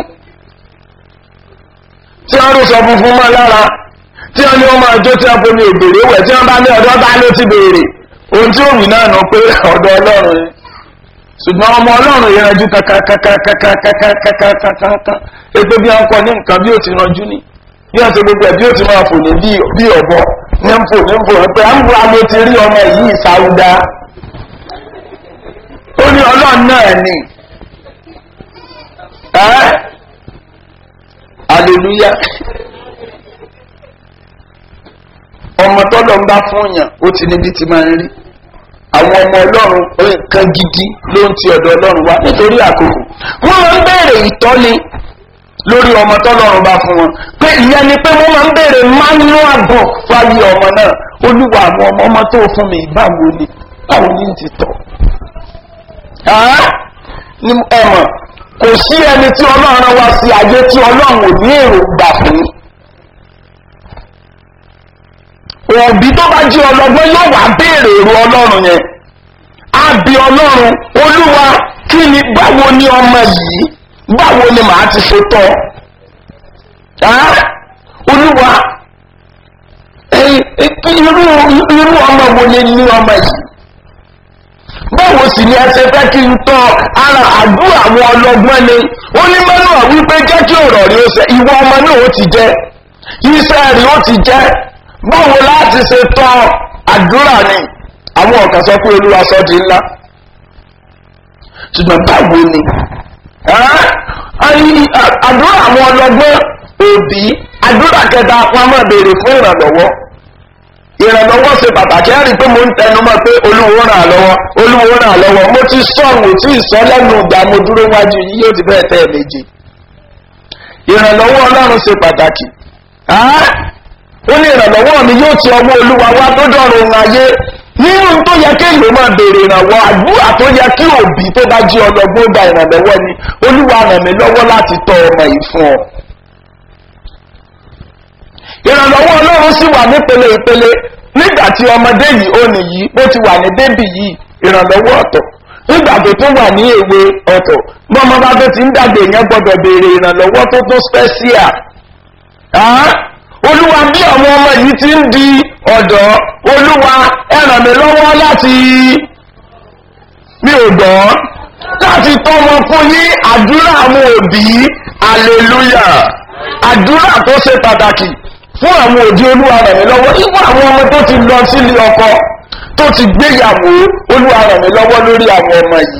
tí wọ́n rúṣọ funfun mọ́ lára tí wọ́n ní wọ́n máa jó tí wọ́n fomi òbèrè wẹ̀ tí wọ́n bá ní ọ̀dọ́ bá ló ti béèrè ohun tí ó wì náà nù pé ọ̀dọ̀ ọlọ́run ni ṣùgbọ́n ọmọ ọlọ́run yẹn ranjú kankankankankankankankankan ètò bí wọ́n kọ ní nǹkan bí ó ti ranjú ni bí wọ́n ti gbogbo ẹ̀ bí ó ti máa fò ní bí ọ̀bọ ní ń fò ní ń fò pé à ń bu amo ti rí ọmọ yìí sáúdá ó ní ọlọ́run náà ni ẹ́ aleluya ọmọ tọ́lọ̀ ń bá fún yàn ó ti níbi tí máa ń rí àwọn ọmọ ọlọ́run nǹkan gidi ló ń ti ọ̀dọ̀ ọlọ́run wá nítorí àkókò wọ́n máa ń béèrè ìtọ́ni lórí ọmọ tọ́lọ́run bá fún wọn pé ìyẹn ni pé wọ́n máa ń béèrè manual book fáyé ọmọ náà olúwa àwọn ọmọ ọmọ tó fún mi báwo ni báwo ni ti tọ̀ ní ẹ̀mọ̀ kò sí ẹni tí ọlọ́run wá sí ayé tí ọlọ́run ò ní èròǹgbà fún òbí tó bá jí ọlọ́gbọ́n yóò wá béèrè èrò ọlọ́run yẹn á bí ọlọ́run olúwa kí ni báwo ni ọmọ yìí báwo ni màá ti ṣe tọ́ olúwa irú ọmọ wo ni ní ọmọ yìí báwo sì ni ẹ ṣe fẹ́ kí n tọ́ ara àdúrà àwọn ọlọ́gbọ́n ni ó ní mẹ́nu wípé jẹ́ kí ọ̀rọ̀ rí ó ṣe ìwọ ọmọ náà ó ti jẹ́ iṣẹ́ rí ó ti jẹ́ báwo láti ṣe tọ́ àdúrà ni àwọn ọ̀kan sọ pé olúwa sọ di ńlá ṣùgbọ́n báwo ni àdúrà àwọn ọlọ́gbọ́n òbí àdúrà kẹta apamọ́ béèrè fún ìrànlọ́wọ́ ìrànlọ́wọ́ ṣe pàtàkì ẹ̀rí pé mo ń tẹnu mọ́ pé olúwo ràn án lọ́wọ́ olúwo ràn án lọ́wọ́ mo ti sọ òun tí ìsọ lẹ́nu ìgbà mo dúró wájú yìí yóò ti bẹ́ẹ̀ tẹ́ ẹ̀ méje ìrànlọ́wọ́ ọlọ́run ṣe pàtàkì ó ní ìrànlọ́wọ́ mi yóò ti ọwọ́ olúwa wá tó dọ̀rùn ohun ayé nínú tó yẹ kí èèyàn máa béèrè ìrànwọ́ àdúrà tó yẹ kí òbí tó bá jí ọlọ́gbọ́n gba ìrànlọ́wọ́ ni olúwa ràn mí lọ́wọ́ láti tọ́ ọmọ yìí fún ọ ìrànlọ́wọ́ ọlọ́run sì wà nípele ìpele nígbà tí ọmọdé yìí ó nìyí ó ti wà ní bébì yìí ìrànlọ́wọ́ ọ̀tọ̀ nígbà tó tún wà ní èwe ọ̀tọ̀ bí ọmọ bá tó ti ń dàgbé yẹn gbọ́dọ̀ béèrè ìrànlọ́wọ́ tó tó special olúwa bí àwọn ọmọ yìí ti ń di ọ̀dọ́ olúwa ẹ ràn mí lọ́wọ́ láti mi ò gbọ́ láti tọ́ wọn fún yín àdúrà àwọn òbí hallelujah àdúrà tó ṣe pàtàkì fún àwọn òdi olúwa rẹ̀ mí lọ́wọ́ nígbà àwọn ọmọ tó ti lọ sílé ọkọ tó ti gbéyàwó olúwa rẹ̀ mí lọ́wọ́ lórí àwọn ọmọ yìí.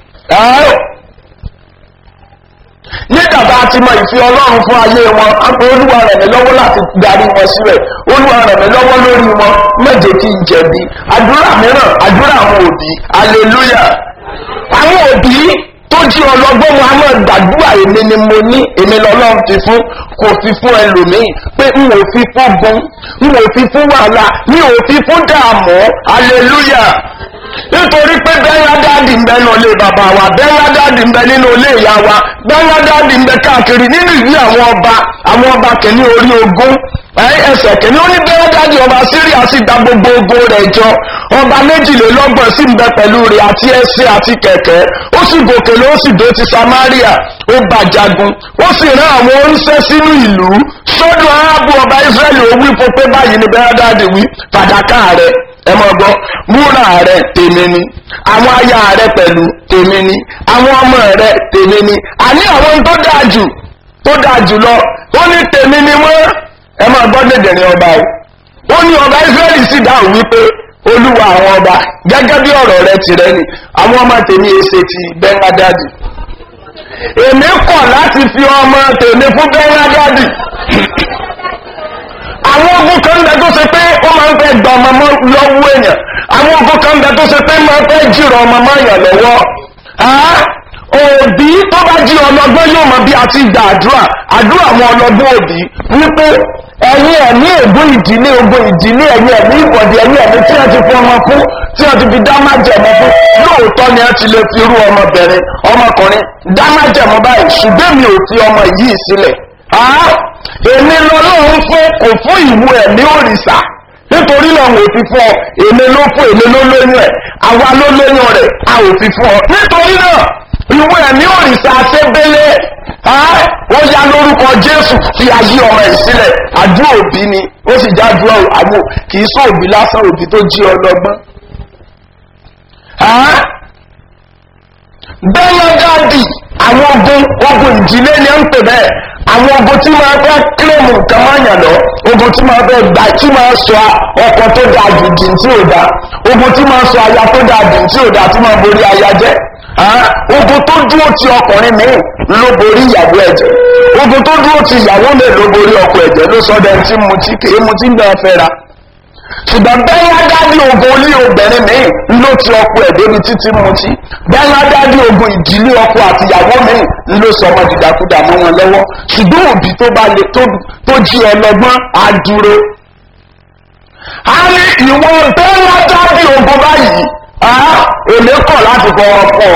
nígbà bá a ti mọ ìfi ọlọ́run fún ayé wọn á pé olúwa rẹ̀ mí lọ́wọ́ láti darí wọn síbẹ̀ olúwa rẹ̀ mí lọ́wọ́ lórí wọn méje kí n jẹ̀bi àdúrà mìíràn àdúrà àwọn òbí hallelujah àwọn òbí tó jí ọlọ́gbọ́n mu a máa gbàdúrà èmi ni mo ní èmi lọ́lọ́run fi fún kò fi fún ẹlòmíì pé n ò fi fún gun n ò fi fún wàhálà n ò fi fún dààmú hallelujah nítorí pé bẹ́ńgá dáàdì ń bẹ nínú ilé bàbá wa bẹ́ńgá dáàdì ń bẹ nínú ilé ìyá wa bẹ́ńgá dáàdì ń bẹ káàkiri nínú ìwé àwọn ọba àwọn ọba kìíní orí ogún ẹsẹ̀ kìíní ó ní bẹ́ńgá dáàdì ọba síríà sì gba gbogbo ogun rẹ̀ jọ ọba méjìlélọ́gbọ̀n sì ń bẹ pẹ̀lú rẹ̀ àti ẹsẹ̀ àti kẹ̀kẹ́ ó sì gòkè ló sì dó ti samaria ó bá jagun ó sì rán àwọn oníṣẹ́ sínú ìlú sọ́dọ̀ arábù ọba israẹli ó wí fún pé báyìí ni bẹ́ńgá dáàdì wí fàdákà rẹ̀ ẹ mọ gbọ́ múra rẹ tèmi ni àwọn aya rẹ pẹ̀lú tèmi ni àwọn ọmọ rẹ tèmi ni àní àwọn tó dáa jù tó dáa jù lọ ó ní tèmi ni wọ́n ẹ máa gbọ́ dèdèrè ọba o ó ní ọba israẹli sì dáhùn wípé olúwa àwọn ọba gẹ́gẹ́ bí ọ̀rọ̀ rẹ tirẹ̀ ni àwọn ọmọ tèmi èsè ti bẹ́ńgádádì èmi kọ̀ láti fi ọmọ tèmi fún bẹ́ńgádì àwọn ogun kan bẹ tó ṣe pé ó máa ń fẹ́ gba ọmọ mọ́ lọ́wọ́ èèyàn àwọn ogun kan bẹ tó ṣe pé máa ń fẹ́ jìrọ̀ ọmọ mọ́ èèyàn lọ́wọ́ òbí tó bá jí ọlọ́gbọ́n yóò mọ bí a ti gba àdúrà àdúrà àwọn ọlọ́gbọ́n òbí wípé ẹ̀yin ẹ̀mí ègún ìdílé ogun ìdílé ẹ̀yin ẹ̀mí ìbọ̀dì ẹ̀yin ẹ̀mí tí wọ́n ti fún ọmọ fún tí wọ́n ti fi dá májẹ̀mọ́ fún lóòótọ́ ni wọ́n ti lè fi irú ọmọbìnrin ọmọkùnrin dá májẹ̀mọ́ báyìí ṣùgbọ́n mi ò fi ọmọ yìí sílẹ̀ èmi lọ́lọ́run fún kò fún ìwú ẹ̀mí òrìṣà nítorí náà wò fi fún ọ èmi ló fún èmi ló lóyún ẹ̀ àwa ló lóyún rẹ̀ a ò fi fún ọ nítorí náà ìwú ẹ̀mí òrìṣà ṣébélé ó yá lórúkọ jésù fi ayé ọmọ ẹ̀ sílẹ̀ àdúrà òbí ni ó sì já àdúrà àmú kì í sọ òbí lásán òbí tó jí ọlọ́gbọ́n. bẹ́ẹ̀ dáàdì àwọn ogun ogun ìdílé ni ó ń pè bẹ́ẹ̀ àwọn ogun tí máa fẹ́ kílèmù nǹkan máa yàn lọ ogun tí máa fẹ́ gbà tí máa sọ ọkọ tó dáa jù dì tí ò dáa ogun tí máa sọ aya tó dáa dì tí ò dáa tí máa borí aya jẹ́ ogun tó dúró ti ọkùnrin míì ló borí ìyàwó ẹ̀jẹ̀ ogun tó dúró ti ìyàwó mi ló borí ọkọ ẹ̀jẹ̀ ló sọ dẹ́n tí mu tí kèé mu tí ń dán fẹ́ra ṣùgbọ́n bẹ́ẹ̀ dádì ogun olí obìnrin míì ló ti ọkọ ẹ̀ débi títí mu tí bẹ́ẹ̀ dádì ogun ìdílé ọkọ àti ìyàwó míì ló sọ ọmọ dìdàkudà mọ́ wọn lọ́wọ́ ṣùgbọ́n òbí tó bá lè tó jí ọlọ́gbọ́n á dúró. a ní ìwọ̀n bẹ́ẹ̀ dádì ogun báyìí èlé kọ̀ láti fọwọ́ pọ̀.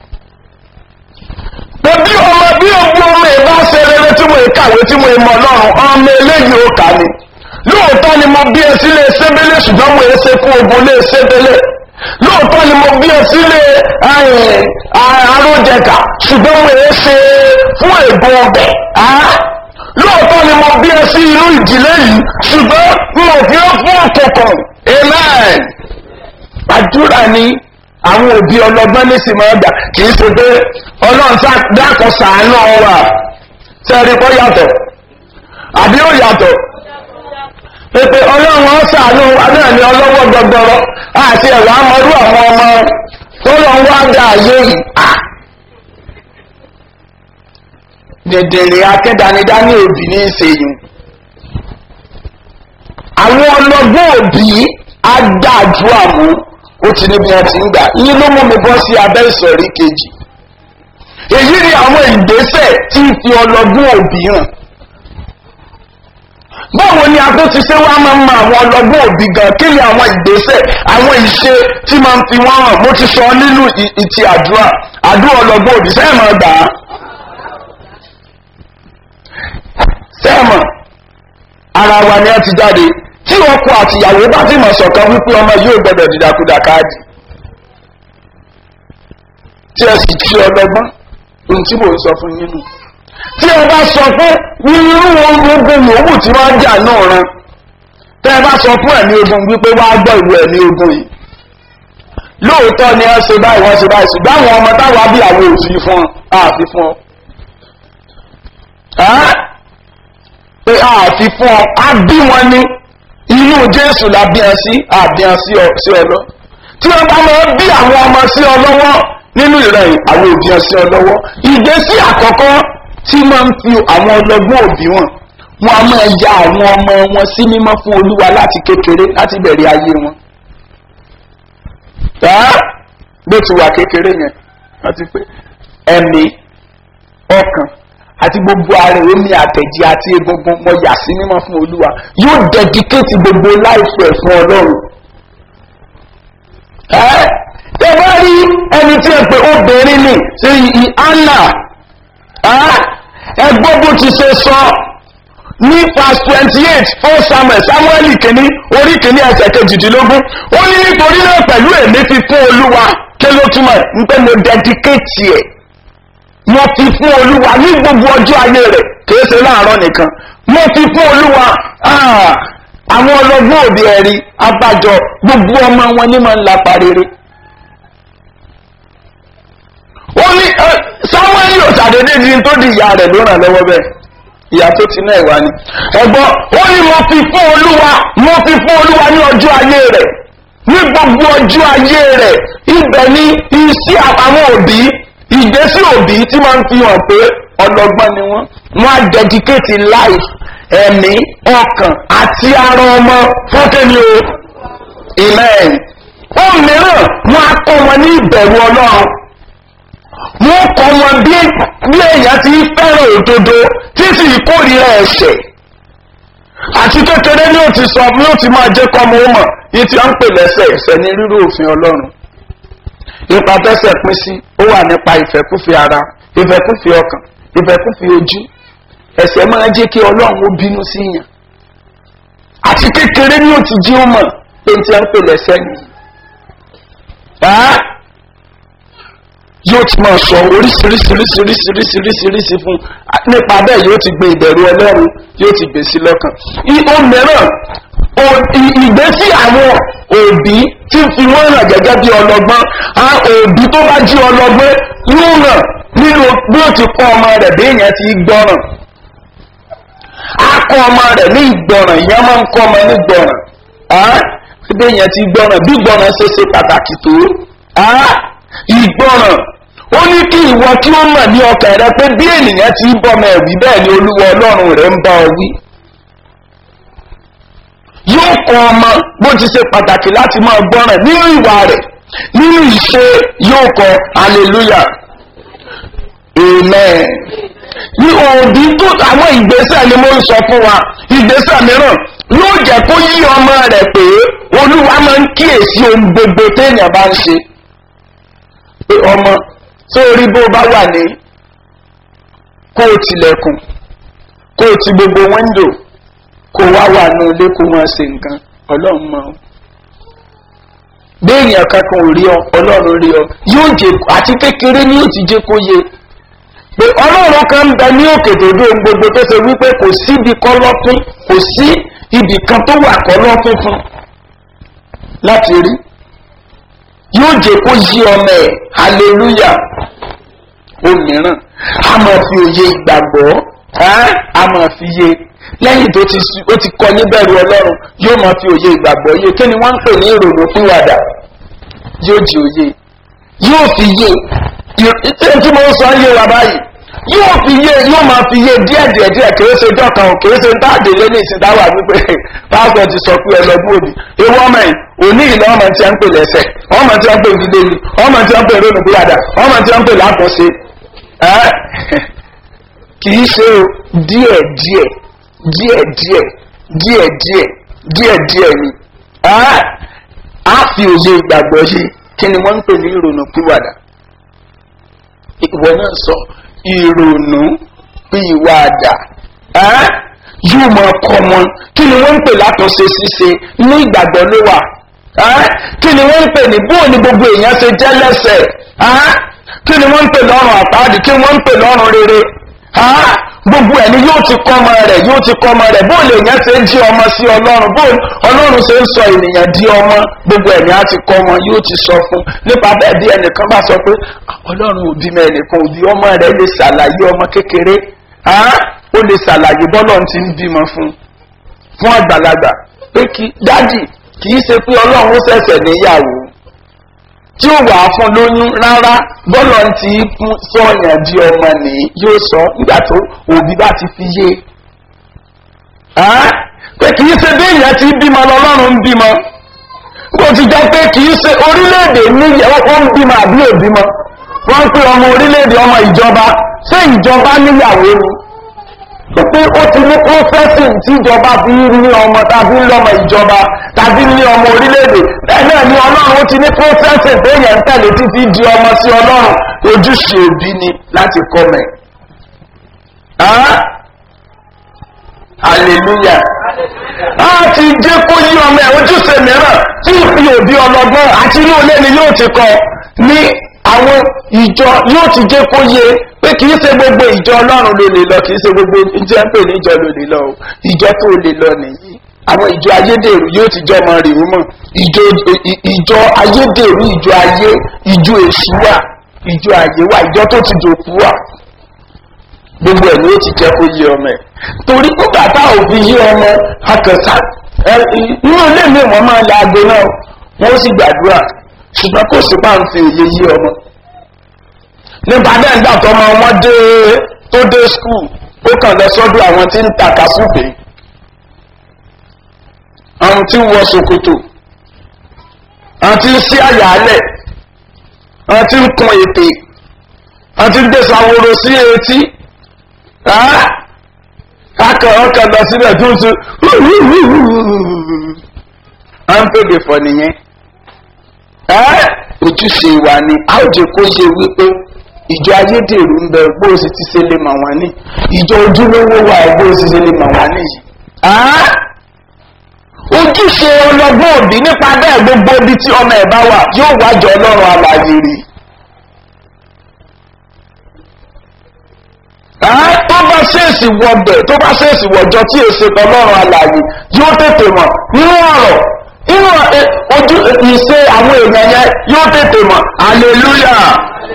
pé bí ọmọ bí ogun ọmọ ẹ̀ bá ṣe rere tí mo kàwé tí mo mọ̀ lọ́rùn ọmọ eléyìí ó kà ní. lóòótọ́ ni mo bí ẹ sílé sébélé ṣùgbọ́n mo ṣe fún ogun lé sébélé. lóòótọ́ ni mo bí ẹ sílé arójẹkà ṣùgbọ́n mo ṣe fún ègbò ọbẹ̀. lóòótọ́ ni mo bí ẹ sí inú ìdílé yìí ṣùgbọ́n mo fi ń fún ọ̀kọ̀ọ̀kan. amen àdúrà ni àwọn òbí ọlọ́gbọ́n ní sì máa gbà kì í ṣe pé ọlọ́run dákọ̀ sàánú wa sẹ́ẹ̀rí kọ́ yàtọ̀ àbí ó yàtọ̀ pépé ọlọ́run ó sàánú wa náà ní ọlọ́wọ́ gbọgbọrọ àti ẹ̀rọ amọ̀rú àwọn ọmọ tó lọ ń wá dá ayé yìí dèdèrè akẹ́dánidá ní òbí ní ìṣèyìn àwọn ọlọ́gbọ́n òbí adájú àmú ó ti níbi wọn ti ń gbà yín ló mú mi bọ́ sí abẹ́ ìsọ̀rí kejì èyí ni àwọn ìgbésẹ̀ tí ń fi ọlọ́gbọ́n òbí hàn báwo ni a tó ti ṣe wá máa ń mọ àwọn ọlọ́gbọ́n òbí gan kí ni àwọn ìgbésẹ̀ àwọn ìṣe tí máa ń fi wọ́n hàn mo ti sọ nínú ìtì àdúrà àdúrà ọlọ́gbọ́n òbí sẹ́ẹ̀ máa gbà á sẹ́ẹ̀ mọ̀ ara wa ni a ti jáde tí ọkọ àtìyàwó bá ti mọ̀ sọ̀kan wípé ọmọ yóò gbọdọ̀ dìdàkudà káàdì tí ẹ sì jí ọlọ́gbọ́n ohun tí mò ń sọ fún yín nù tí ẹ bá sọ fún irú ogun yòówù tí wọ́n jà náà ran tẹ́ ẹ bá sọ fún ẹ̀mí ogun wípé wá gbọ́ ìlú ẹ̀mí ogun yìí lóòótọ́ ni ẹ ṣe báyìí wọ́n ṣe báyìí ṣùgbọ́n àwọn ọmọ táwọn bí àwọn òfin fún ọ àfi fún ọ pé àfi fún ọ á bí wọn ní inú jésù la bí ẹ sí àbíyàn sí ọ lọ tí wọn bá máa bí àwọn ọmọ sí ọ lọ́wọ́ nínú ìrẹ̀ àwọn òbí ẹ sí ọ lọ́wọ́ ìgbésí àkọ́kọ́ tí máa ń fi àwọn ọlọ́gbọ́n òbí wọn wọn a máa ya àwọn ọmọ wọn sí mímọ́ fún olúwa láti kékeré láti bẹ̀rẹ̀ ayé wọn bó ti wà kékeré yẹn wọ́n ti pé ẹ̀mí ọkàn àti gbogbo ara omi àtẹ̀jí àti egungun mọ yà sí mímọ́ fún olúwa yóò dẹ́díkéètì gbogbo láìpẹ́ fún ọlọ́run. ẹ ẹ bá rí ẹni tí ẹ pé obìnrin ni ṣe anna ẹ gbọ́ bó ti ṣe sọ ní verse twenty eight fún samuel samuel kìíní orí kìíní ẹsẹ̀ kejìdínlógún ó ní nítorí náà pẹ̀lú èmi fi fún olúwa kí ló túmọ̀ ń pẹ́ mo dẹ́díkéètì ẹ̀ mo fi fún olúwa ní gbogbo ọjọ́ ayé rẹ̀ kìí ṣe láàárọ̀ nìkan mo fi fún olúwa àwọn ọlọ́gbọ́n òbí ẹ̀rí abájọ gbogbo ọmọ wọn ní máa ń lapa rere. ó ní samuel yóò ṣàdédé di tó di ìyá rẹ̀ ló ràn lọ́wọ́ bẹ́ẹ̀ ìyá tó ti náà wá ni. ẹ̀gbọ́n ó ní mo fi fún olúwa mo fi fún olúwa ní ọjọ́ ayé rẹ̀ ní gbogbo ọjọ́ ayé rẹ̀ ibẹ̀ ni iṣẹ́ àwọn òbí ìgbésí òbí tí máa ń fi hàn pé ọlọ́gbọ́n ni wọ́n wọ́n á dedicate life ẹ̀mí ọkàn àti ara ọmọ fún kíni o amen ohun mìíràn wọ́n á kọ́ wọn ní ìbẹ̀rù ọlọ́run wọ́n kọ́ wọn bí bí èèyàn ti fẹ́ràn òdodo tí sì kórìíra ẹ̀ṣẹ̀ àti kékeré ni ó ti sọ ni ó ti máa jẹ́ kọ́mọ ó mọ̀ yìí tí wọ́n ń pè lẹ́sẹ̀ ẹ̀ṣẹ̀ ní rírú òfin ọlọ́run ipa tẹ́sẹ̀ pín sí ó wà nípa ìfẹ́kúfẹ́ ara ìfẹ́kúfẹ́ ọkàn ìfẹ́kúfẹ́ ojú ẹ̀ṣẹ̀ máa jẹ́ kí ọlọ́run ó bínú sí yàn àti kékeré ni ó ti jí ó mọ̀ pé tí wọ́n ń pè lẹ́sẹ̀ nìyí yóò ti máa sọ oríṣiríṣiríṣiríṣiríṣiríṣi fún nípa bẹ́ẹ̀ yóò ti gbé ìbẹ̀rù ọlọ́run yóò ti gbé sí lọ́kàn. ihò mìíràn ìgbésí àwọn òbí tí fi wọ́n hàn gẹ́gẹ́ bí ọlọ́gbọ́n òbí tó bá jí ọlọ́gbọ́n yóò hàn nínú bí ó ti kọ́ ọmọ rẹ̀ bí èèyàn ti gbọ́ràn. a kọ́ ọmọ rẹ̀ ní ìgbọ̀ràn ìyá máa ń kọ́ ọmọ ní gbọ̀ràn bí èèyàn ti gbọ́ràn bí gbọ́ràn ṣe ṣe pàtàkì tó ìgbọràn ó ní kí ìwọ kí ó mọ̀ ní ọkàn rẹ pé bí ènìyàn ti ń bọ́mọ ẹ̀wí bẹ́ẹ̀ ni olúwa ọlọ́run rẹ̀ ń bá ọ wí. yóò kọ ọmọ bó ti ṣe pàtàkì láti máa gbọ́ràn nínú ìwà rẹ̀ nínú ìṣe yóò kọ hallelujah amen. ní òbí tó àwọn ìgbésẹ̀ ni mo ń sọ fún wa ìgbésẹ̀ mìíràn yóò jẹ́ kó yí ọmọ rẹ̀ pé olúwa máa ń kíyèsí ohun gbogbo téèyàn bá ń ṣe pé ọmọ tó rí bó bá wà ní kó o tilẹ̀kùn kó o ti gbogbo wíńdò kó o wá wà ní ilé kó o máa ṣe nǹkan ọlọ́run mọ́ béèyàn kankan ò rí ọ ọlọ́run rí ọ yóò jẹ àti kékeré ni yóò ti jẹ kó yẹ pé ọlọ́run kan ń bẹ ní òkè tó dé ohun gbogbo tó ṣe wípé kò síbi kọ́lọ́fín kò sí ibì kan tó wà kọ́lọ́fín fún láti rí yóò jẹ kó yí ọmọ ẹ hallelujah òmíràn a máa fi òye ìgbàgbọ́ a máa fi yé lẹ́yìn tó ti ó ti kọ níbẹ̀rù ọlọ́run yóò máa fi òye ìgbàgbọ́ yé kí ni wọ́n ń pè ní ìrònú pìwàdà yóò di òye yóò fi yé ìtẹ́ tí mo ń sọ yé wa báyìí yóò fi yé yóò máa fi yé díẹ̀ díẹ̀ díẹ̀ kìí ṣe ọjọ́ kan kìí ṣe táàdé lé ní ìsìn táwà wípé pásítọ̀ ti sọ pé ẹlọ́gbọ́n òbí ewu ọmọ yìí òní ìlú ọmọ tí a ń pè lẹ́sẹ̀ ọmọ tí a ń pè nílé ni ọmọ tí a ń pè rónú búradà ọmọ tí a ń pè lákòóse kìí ṣe díẹ̀ díẹ̀ díẹ̀ díẹ̀ díẹ̀ díẹ̀ díẹ̀ díẹ̀ ni a fi òye ìgbàgbọ́ yìí kí ni wọ́n ń pè ní ìrònú pìwàdà ìwọ náà sọ ìrònú pìwàdà yóò máa kọ́ wọn kí ni wọ́n ń pè látọ̀ṣe ṣíṣe ní ìgbàgbọ́ ló wà kí ni wọ́n ń pè ní bóò ni gbogbo èèyàn ṣe jẹ́ lẹ́sẹ̀ kí ni wọ́n ń pè lọ́rùn àpáàdì kí wọ́n ń pè lọ́rùn rere gbogbo ẹni yóò ti kọ́ ọmọ rẹ̀ yóò ti kọ́ ọmọ rẹ̀ bó lè yẹn ṣe ń jí ọmọ sí ọlọ́run bó ọlọ́run ṣe ń sọ ènìyàn di ọmọ gbogbo ẹni á ti kọ́ wọn yóò ti sọ fún nípa bẹ́ẹ̀ bí ẹnìkan bá sọ pé ọlọ́run òbí mọ ẹnìkan òbí ọmọ rẹ̀ lè ṣàlàyé ọmọ kékeré ó lè ṣàlàyé bọ́lọ̀ ti ń bímọ fún fún àgbàlagbà pé kí dádì kì í ṣe pé ọlọ́run ó ṣẹ̀ṣẹ̀ níyàwó tí ó wà fún lóyún rárá bọ́lọ̀ ti fún sọ̀yàn di ọmọ nìyí yóò sọ nígbà tó òbí bá ti fi yé pé kì í ṣe bí èèyàn ti bímọ lọ́lọ́run ń bímọ kó ti jẹ́ pé kì í ṣe orílẹ̀-èdè níyàwó ó ń bímọ àbí òbímọ wọ́n ń pè ọmọ orílẹ̀-èdè ọmọ ìjọba ṣé ìjọba níyàwó ni pé ó ti ní prọfẹ́sìn tí ìjọba fi ní ọmọ tàbí lọ́mọ ìjọba tàbí ní ọmọ orílẹ̀-èdè bẹ́ẹ̀ náà ni ọlọ́run ó ti ní prọfẹ́sìn tó yẹn ń tẹ̀lé títí di ọmọ sí ọlọ́run ojúṣe òbí ni láti kọ́ mẹ́. hallelujah a ti jẹ́ kó yí ọmọ ẹ̀ ojúṣe mìíràn tí ìfi òbí ọlọ́gbọ́n àti inú ilé ni yóò ti kọ ní àwọn ìjọ yóò ti jẹ́ kó yé pé kì í ṣe gbogbo ìjọ ọlọ́run ló lè lọ kì í ṣe gbogbo ìjọ ń pè ní ìjọ ló lè lọ o ìjọ tó lè lọ nìyí àwọn ìjọ ayédèrú yóò ti jọ ọmọ rèé mọ ìjọ ìjọ ayédèrú ìjọ ayé ìjọ èṣù wà ìjọ ayé wà ìjọ tó ti dòkú wà gbogbo ẹ̀ ni ó ti jẹ́ kó yé ọmọ ẹ̀ torí nígbà tá ò fi yé ọmọ akẹ́sà inú ilé mi wọ́n máa la aago náà wọ́n sì gbàdúrà ṣùgbọ́n kò sí máa ń fi òye yé ọmọ nípa bẹ́ẹ̀ nígbà tó ọmọ wọn dé tó dé skul ó kàn lọ sọ́dọ̀ àwọn tí ń tàka súpè àwọn tí ń wọ ṣòkòtò àwọn tí ń sí àyàálẹ̀ àwọn tí ń kun ètè àwọn tí ń gbé sàwòrò sí etí akọ̀ ọkọ̀ lọ síbẹ̀ tó ń tún à ń pèdè fọ nìyẹn ojúṣe wa ni a ó jẹ kó yẹ wípé ìjọ ayédèrú ń bẹ bó o sì ti ṣe lè mọ̀ wọ́n ní ìjọ ojúlówó wà bó o sì ṣe lè mọ̀ wọ́n níyì. ojúṣe ọlọ́gbọ́n òbí nípa bẹ́ẹ̀ gbogbo ibi tí ọmọ ẹ̀ bá wà yóò wájọ ọlọ́run alàyè rí. tó bá ṣèèṣì wọbẹ̀ tó bá ṣèèṣì wọjọ tí èsè ọlọ́run alàyè yóò tètè mọ̀ nínú ọ̀rọ̀ nínú ojú ìṣe àwọn èèyàn yẹn yóò tètè mọ̀ hallelujah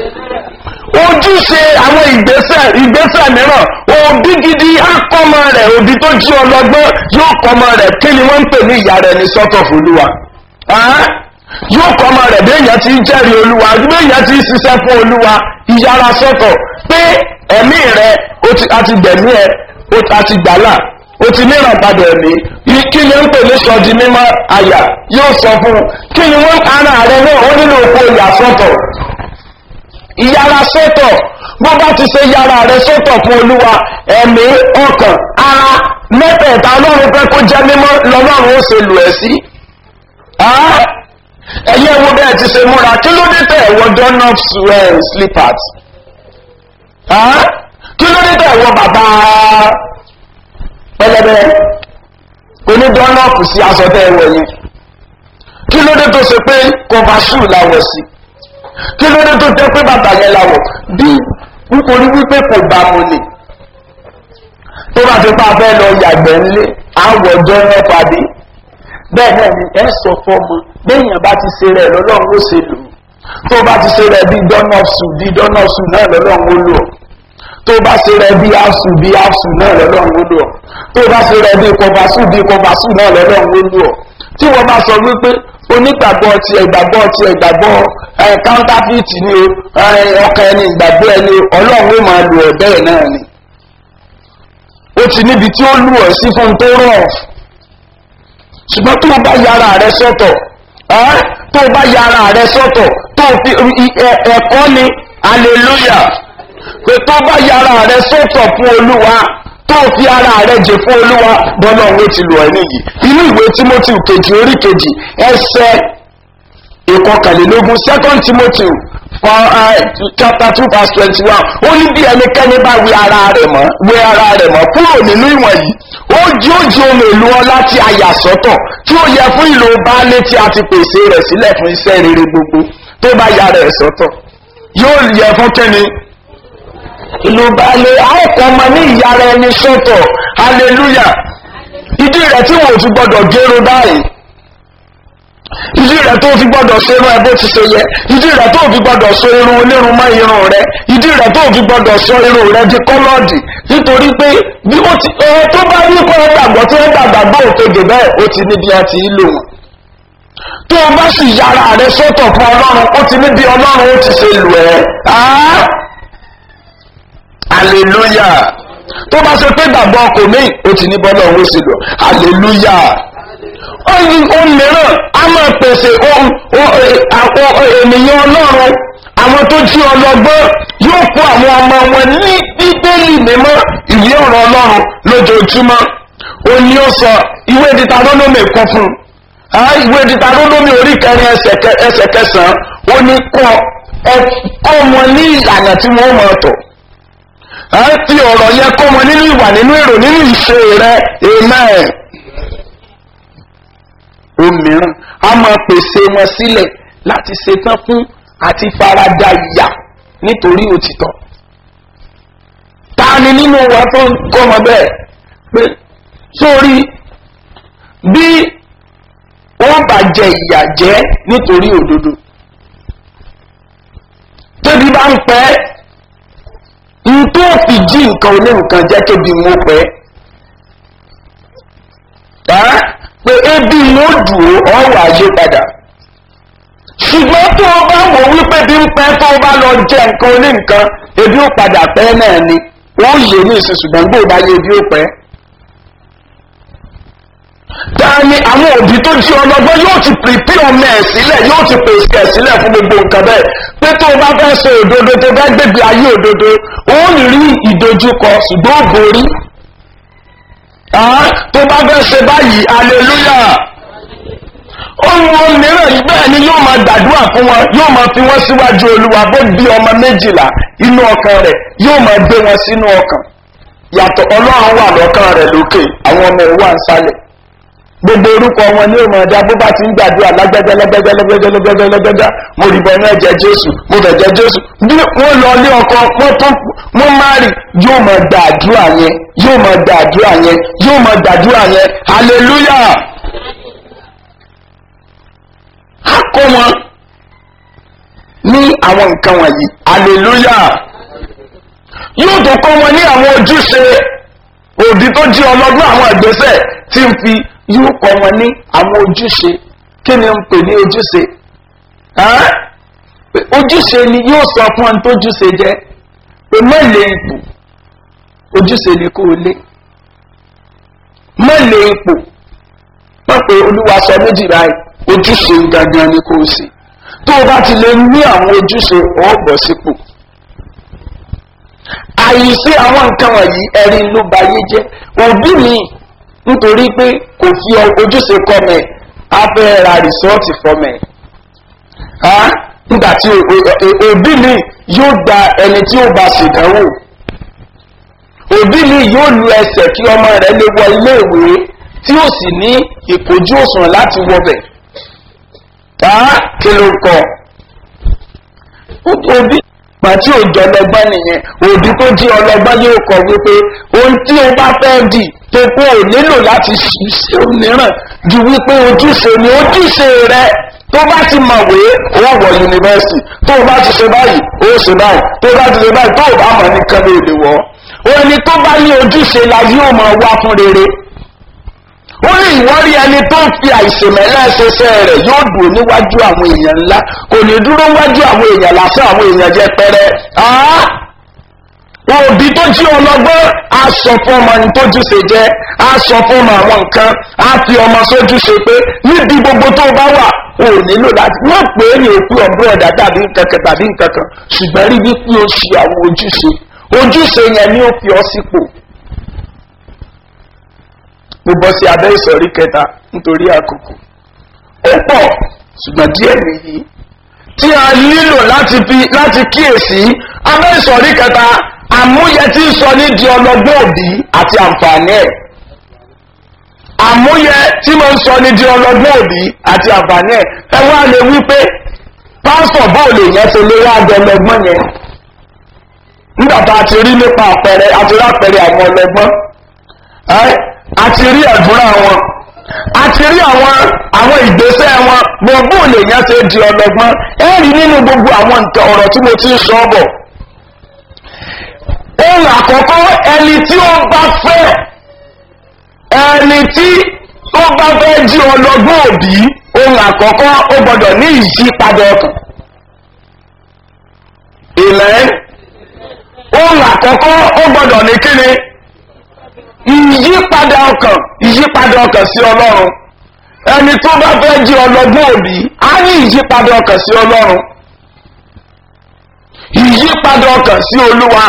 ojúṣe àwọn ìgbésẹ̀ ìgbésẹ̀ mìíràn òbí gidi akọ́mọ rẹ̀ òbí tó jí ọlọ́gbọ́n yóò kọ́mọ rẹ̀ kí ni wọ́n ń pè ní ìyá rẹ̀ ní sọ́tọ̀ fúlùwà yóò kọ́mọ rẹ̀ bí èèyàn ti ń jẹ́rìí olúwa bí èèyàn ti ń ṣiṣẹ́ fún olúwa ìyára sọ́tọ̀ pé ẹ̀mí rẹ̀ àti gbẹ̀mí ẹ̀ àti gbàlà o ti níran padà ẹ̀mí kí ni ó ń pè ní sọ́ọ̀dì mímọ́ àyà yóò sọ fún un kí ni wọ́n ara rẹ̀ náà ó nílò oko ìyà sọ́tọ̀ ìyára sọ́tọ̀ bó bá ti ṣe yára rẹ̀ sọ́tọ̀ fún olúwa ẹ̀mí ọkàn ara mẹ́tẹ̀ẹ̀ta ọlọ́run fẹ́ kó jẹ́ mímọ́ lọ́lọ́run ó ṣe lù ẹ́ sí. ẹ̀yẹ́ wo bẹ́ẹ̀ ti ṣe múra kí ló dé tẹ̀ ẹ̀wọ̀ donut slippers kí ló dé tẹ̀ ẹ̀wọ̀ bàbá pẹlẹbẹ onídọ́nọ́ọ̀pù sí aṣọ tẹ́ ẹ̀wọ̀ yẹn kí ló dé tó ṣe pé kọfàṣù làwọ̀ sí kí ló dé tó jẹ́ pé bàtà yẹn làwọ̀ bí nítorí wípé kò bá mu ni tó bá ti pa fẹ́ lọ yàgbẹ́ ńlé àwọ̀ jọ́nà pàdé bẹ́ẹ̀ náà ni ẹ sọ fọ́mọ béèyàn bá ti ṣe rẹ̀ lọ́lọ́run ó ṣe lò tó bá ti ṣe rẹ̀ bí dọ́nọ́ọ̀sù bí dọ́nọ́ọ̀sù náà lọ́lọ́run ó lò tó bá ṣe rẹ̀ bí áṣù bí áṣù náà lọ́lọ́run ó lò tó bá ṣe rẹ̀ bí kọfàṣù bí kọfàṣù náà lọ́lọ́run ó lò tí wọ́n bá sọ wípé onígbàgbọ́ ti ẹ̀gbàgbọ́ ti ẹ̀gbàgbọ́ counterfeit ni o ọkàn ẹni ìgbàgbọ́ ẹni ọlọ́run ó máa lò ẹ̀ bẹ́ẹ̀ náà ni ó ti níbi tí ó lù ọ́ sí fún tó rọ̀ ṣùgbọ́n tó bá yára rẹ sọ́tọ̀ tó bá yára rẹ sọ́tọ̀ tó fi ẹ̀kọ́ ni hallelujah pé tó bá yára rẹ sọ́tọ̀ fún olúwa tó fi ara rẹ jẹ fún olúwa bọ́lá òun ti lù ẹ́ nìyí inú ìwé timothy kejì orí kejì ẹsẹ̀ ìkọkànlélógún second timothy for uh, chapter two verse twenty one ó ní bí ẹnikẹ́ni bá wí ara rẹ̀ mọ́ wí ara rẹ̀ mọ́ kúrò nínú ìwọ̀n yìí ó jí ó jí ohun èlò ọlá tí a yà sọ́tọ̀ tí ó yẹ fún ìlò baálé tí a ti pèsè rẹ̀ sílẹ̀ fún iṣẹ́ rere gbogbo tó bá ya rẹ̀ sọ́tọ̀ yóò yẹ fún kẹ́ni ìlú baálé àìkọ́ ọmọ ní ìyára ẹni sọ́tọ̀ hallelujah ìdí rẹ̀ tí wọ́n ti gbọ́dọ̀ gẹ́rọ báyìí ìdí rẹ̀ tó fi gbọ́dọ̀ ṣe irun ẹ bó ti ṣe yẹ ìdí rẹ̀ tó fi gbọ́dọ̀ so irun onírun mọ́ irun rẹ̀ ìdí rẹ̀ tó fi gbọ́dọ̀ sọ irun rẹ̀ di kọ́lọ́ọ̀dì nítorí pé bí ó ti ẹ tó bá ní kọ́ gbàgbọ́ tí wọ́n gbàgbọ́ òkèdè bẹ́ẹ̀ ó ti níbi àti ìlò wọn tó o bá sì yára rẹ sọ́tọ̀ fún ọlọ́run ó ti níbi ọlọ́run ó ti ṣe lù ẹ́ hallelujah tó bá ṣe pé gbàgbọ́ kò ní ó ti ní bọ́lá òun ó sì lọ hallelujah ohun mìíràn a máa pèsè ènìyàn ọlọ́run àwọn tó jí ọlọ́gbọ́n yóò kó àwọn ọmọ wọn ní bíbélì mímọ́ ìwé ọ̀rọ̀ ọlọ́run lójoojúmọ́ ó ní ó sọ ìwé dítarónómì kan fún un ìwé dítarónómì orí kẹrin ẹsẹ̀ kẹsàn-án ó ní kọ́ kọ́ wọn ní ìlànà tí wọ́n mọ̀ ọ̀tọ̀ fi ọ̀rọ̀ yẹn kọ́ wọn nínú ìwà nínú èrò nínú ìṣe rẹ amen òmíràn a máa pèsè wọn sílẹ̀ láti ṣetán fún àti farada ìyà nítorí òtítọ́. ta ni nínú wa tó ń kọ́mọ bẹ́ẹ̀ pé sórí bí wọ́n bá jẹ ìyà jẹ́ nítorí òdodo tóbi bá ń pẹ́ n tó fi jí nǹkan oní nǹkan jẹ́ kébi wọn pẹ́ pé ebi wọn dùn ọrọ̀ ayé padà ṣùgbọ́n tó o bá wò wípé ebi ń pẹ́ tó bá lọ jẹ nǹkan oní nǹkan ebi ó padà pẹ́ náà ni wọ́n yé ní ìsìn ṣùgbọ́n gbòó bá yé ebi ó pẹ́. Táni àwọn òbí tó jí ọlọ́gbọ́n yóò ti pèpè ọmọ ẹ̀ sílẹ̀ yóò ti pèsè ẹ̀ sílẹ̀ fún gbogbo nǹkan bẹ́ẹ̀ pé tó o bá fẹ́ ṣe òdodo tó fẹ́ gbégbé ayé òdodo ó rí ìdojúkọ ṣùgbọ́n ó borí. tó bá fẹ́ ṣe báyìí hallelujah ohun mìíràn yìí bẹ́ẹ̀ ni yóò máa gbàdúrà fún wọn yóò máa fi wọ́n síwájú olúwa bó bí ọmọ méjìlá inú ọkàn rẹ̀ yóò máa gbé wọn sínú ọkàn yàtọ̀ ọlọ́run wà lọ́kàn rẹ̀ lókè àwọn ọmọ ẹ̀ wà ń sálẹ̀ gbogbo orúkọ wọn ní òmò ọjà bó bá ti ń gbàdúrà lágbẹ́jẹ́ lágbẹ́jẹ́ lágbẹ́jẹ́ lágbẹ́jẹ́ lágbẹ́jẹ́ mo rí bọ́ náà jẹ jésù mo fẹ̀ jẹ jésù bí wọ́n lọ ní ọkọ wọ́n tún wọ́n má rí yóò máa gbàdúrà yẹn yóò máa gbàdúrà yẹn yóò máa gbàdúrà yẹn hallelujah á kọ́ wọn ní àwọn nǹkan wọ̀nyí hallelujah yóò tó kọ́ wọn ní àwọn ojúṣe òbí tó jí ọlọ́gbọ́n àwọn ìgbésẹ̀ tí ń fi yóò kọ́ wọn ní àwọn ojúṣe kí ni ń pè ní ojúṣe ojúṣe ni yóò sọ fún ọ tó ojúṣe jẹ pé mọ́lẹ̀ ipò ojúṣe ni kò lé mọ́lẹ̀ ipò wọ́n pe olúwa sọ méjì báyìí ojúṣe gangan ni kò sí tó o bá ti lè ní àwọn ojúṣe ọ̀bọ̀ sípò àyíṣe àwọn nǹkan wọ̀nyí ẹ̀rí ló ba yé jẹ́ òbí mi nítorí pé kò fi ojúṣe kọ́ mẹ́ a fẹ́ ra rìsọ́ọ̀tì fọ́mẹ́ nígbà tí òbí mi yóò gba ẹni tí ó bá ṣèdánwò òbí mi yóò lu ẹsẹ̀ kí ọmọ rẹ̀ lè wọ iléèwé tí ó sì ní ìkojú òsùn láti wọbẹ̀ kí ló kọ òbí pàtí òjò ọlọgbọ́n nìyẹn òbí tó jí ọlọgbọ́n yóò kọ wípé ohun tí o bá fẹ́ dì tó kó o nílò láti ṣe òmíràn ju wípé ojúṣe ni ojúṣe rẹ tó bá ti mọ̀wé ó wọ̀ yunifásitì tó o bá ti ṣe báyìí ó ṣe báyìí tó o bá ti ṣe báyìí tó o bá mọ̀ nìkan ló lè wọ̀ ọ́ ẹni tó bá ní ojúṣe la yóò mọ̀ wá fún rere ó ní ìwọ́rí ẹni tó ń fi àìsèmẹ́lẹ́ ṣẹṣẹ́ rẹ̀ yóò dùn níwájú àwọn èèyàn ńlá kò ní dúró wájú àwọn èèyàn lásán àwọn èèyàn jẹ pẹrẹ òbí tó jí ọlọgbọ́n á sọ fún ọmọ ní tójúṣe jẹ́ á sọ fún ọmọ àwọn nǹkan á fi ọmọ sójúṣe pé níbi gbogbo tó bá wà ò nílò láti wọ́n pè é ní òkú ọ̀gbọ́n ọ̀dà tàbí nǹkankan tàbí nǹkankan ṣùgbọ́n rí wípé ó ṣe àwọn ojúṣe ojúṣe yẹn ni ó fi ọ sípò mo bọ́ sí abẹ́ ìsọ̀rí kẹta nítorí àkókò ó pọ̀ ṣùgbọ́n díẹ̀ nìyí tí a nílò láti fi láti kíyèsí abẹ́ ìsọ̀rí kẹta àmúyẹ tí ń sọ ní di ọlọ́gbọ́n òbí àti àǹfààní ẹ̀ àmúyẹ tí mo ń sọ ní di ọlọ́gbọ́n òbí àti àǹfààní ẹ̀ ẹ wá lè wí pé pásítọ̀ bóòlù yẹn ti lé wá di ọlọ́gbọ́n yẹn nígbà tá a ti rí nípa àpẹẹrẹ àti rí àpẹẹrẹ àwọn ọlọ́gbọ́n a ti rí ẹ̀dúrà wọn a ti rí àwọn àwọn ìgbésẹ̀ wọn gbogbo lèèyàn ṣe di ọlọ́gbọ́n ẹ rí nínú gbogbo àwọn nǹkan ọ̀rọ̀ tí mo ti ń sọ bọ̀ ohun àkọ́kọ́ ẹni tí ó bá fẹ́ ẹni tí ó bá fẹ́ jí ọlọ́gbọ́n òbí ohun àkọ́kọ́ ó gbọ́dọ̀ ní ìyípadà ọkàn ìlẹ́ ohun àkọ́kọ́ ó gbọ́dọ̀ ní kíni ìyípadà ọkàn ìyípadà ọkàn sí ọlọ́run ẹni tó bá fẹ́ jí ọlọ́gbọ́n òbí á ní ìyípadà ọkàn sí ọlọ́run ìyípadà ọkàn sí olúwa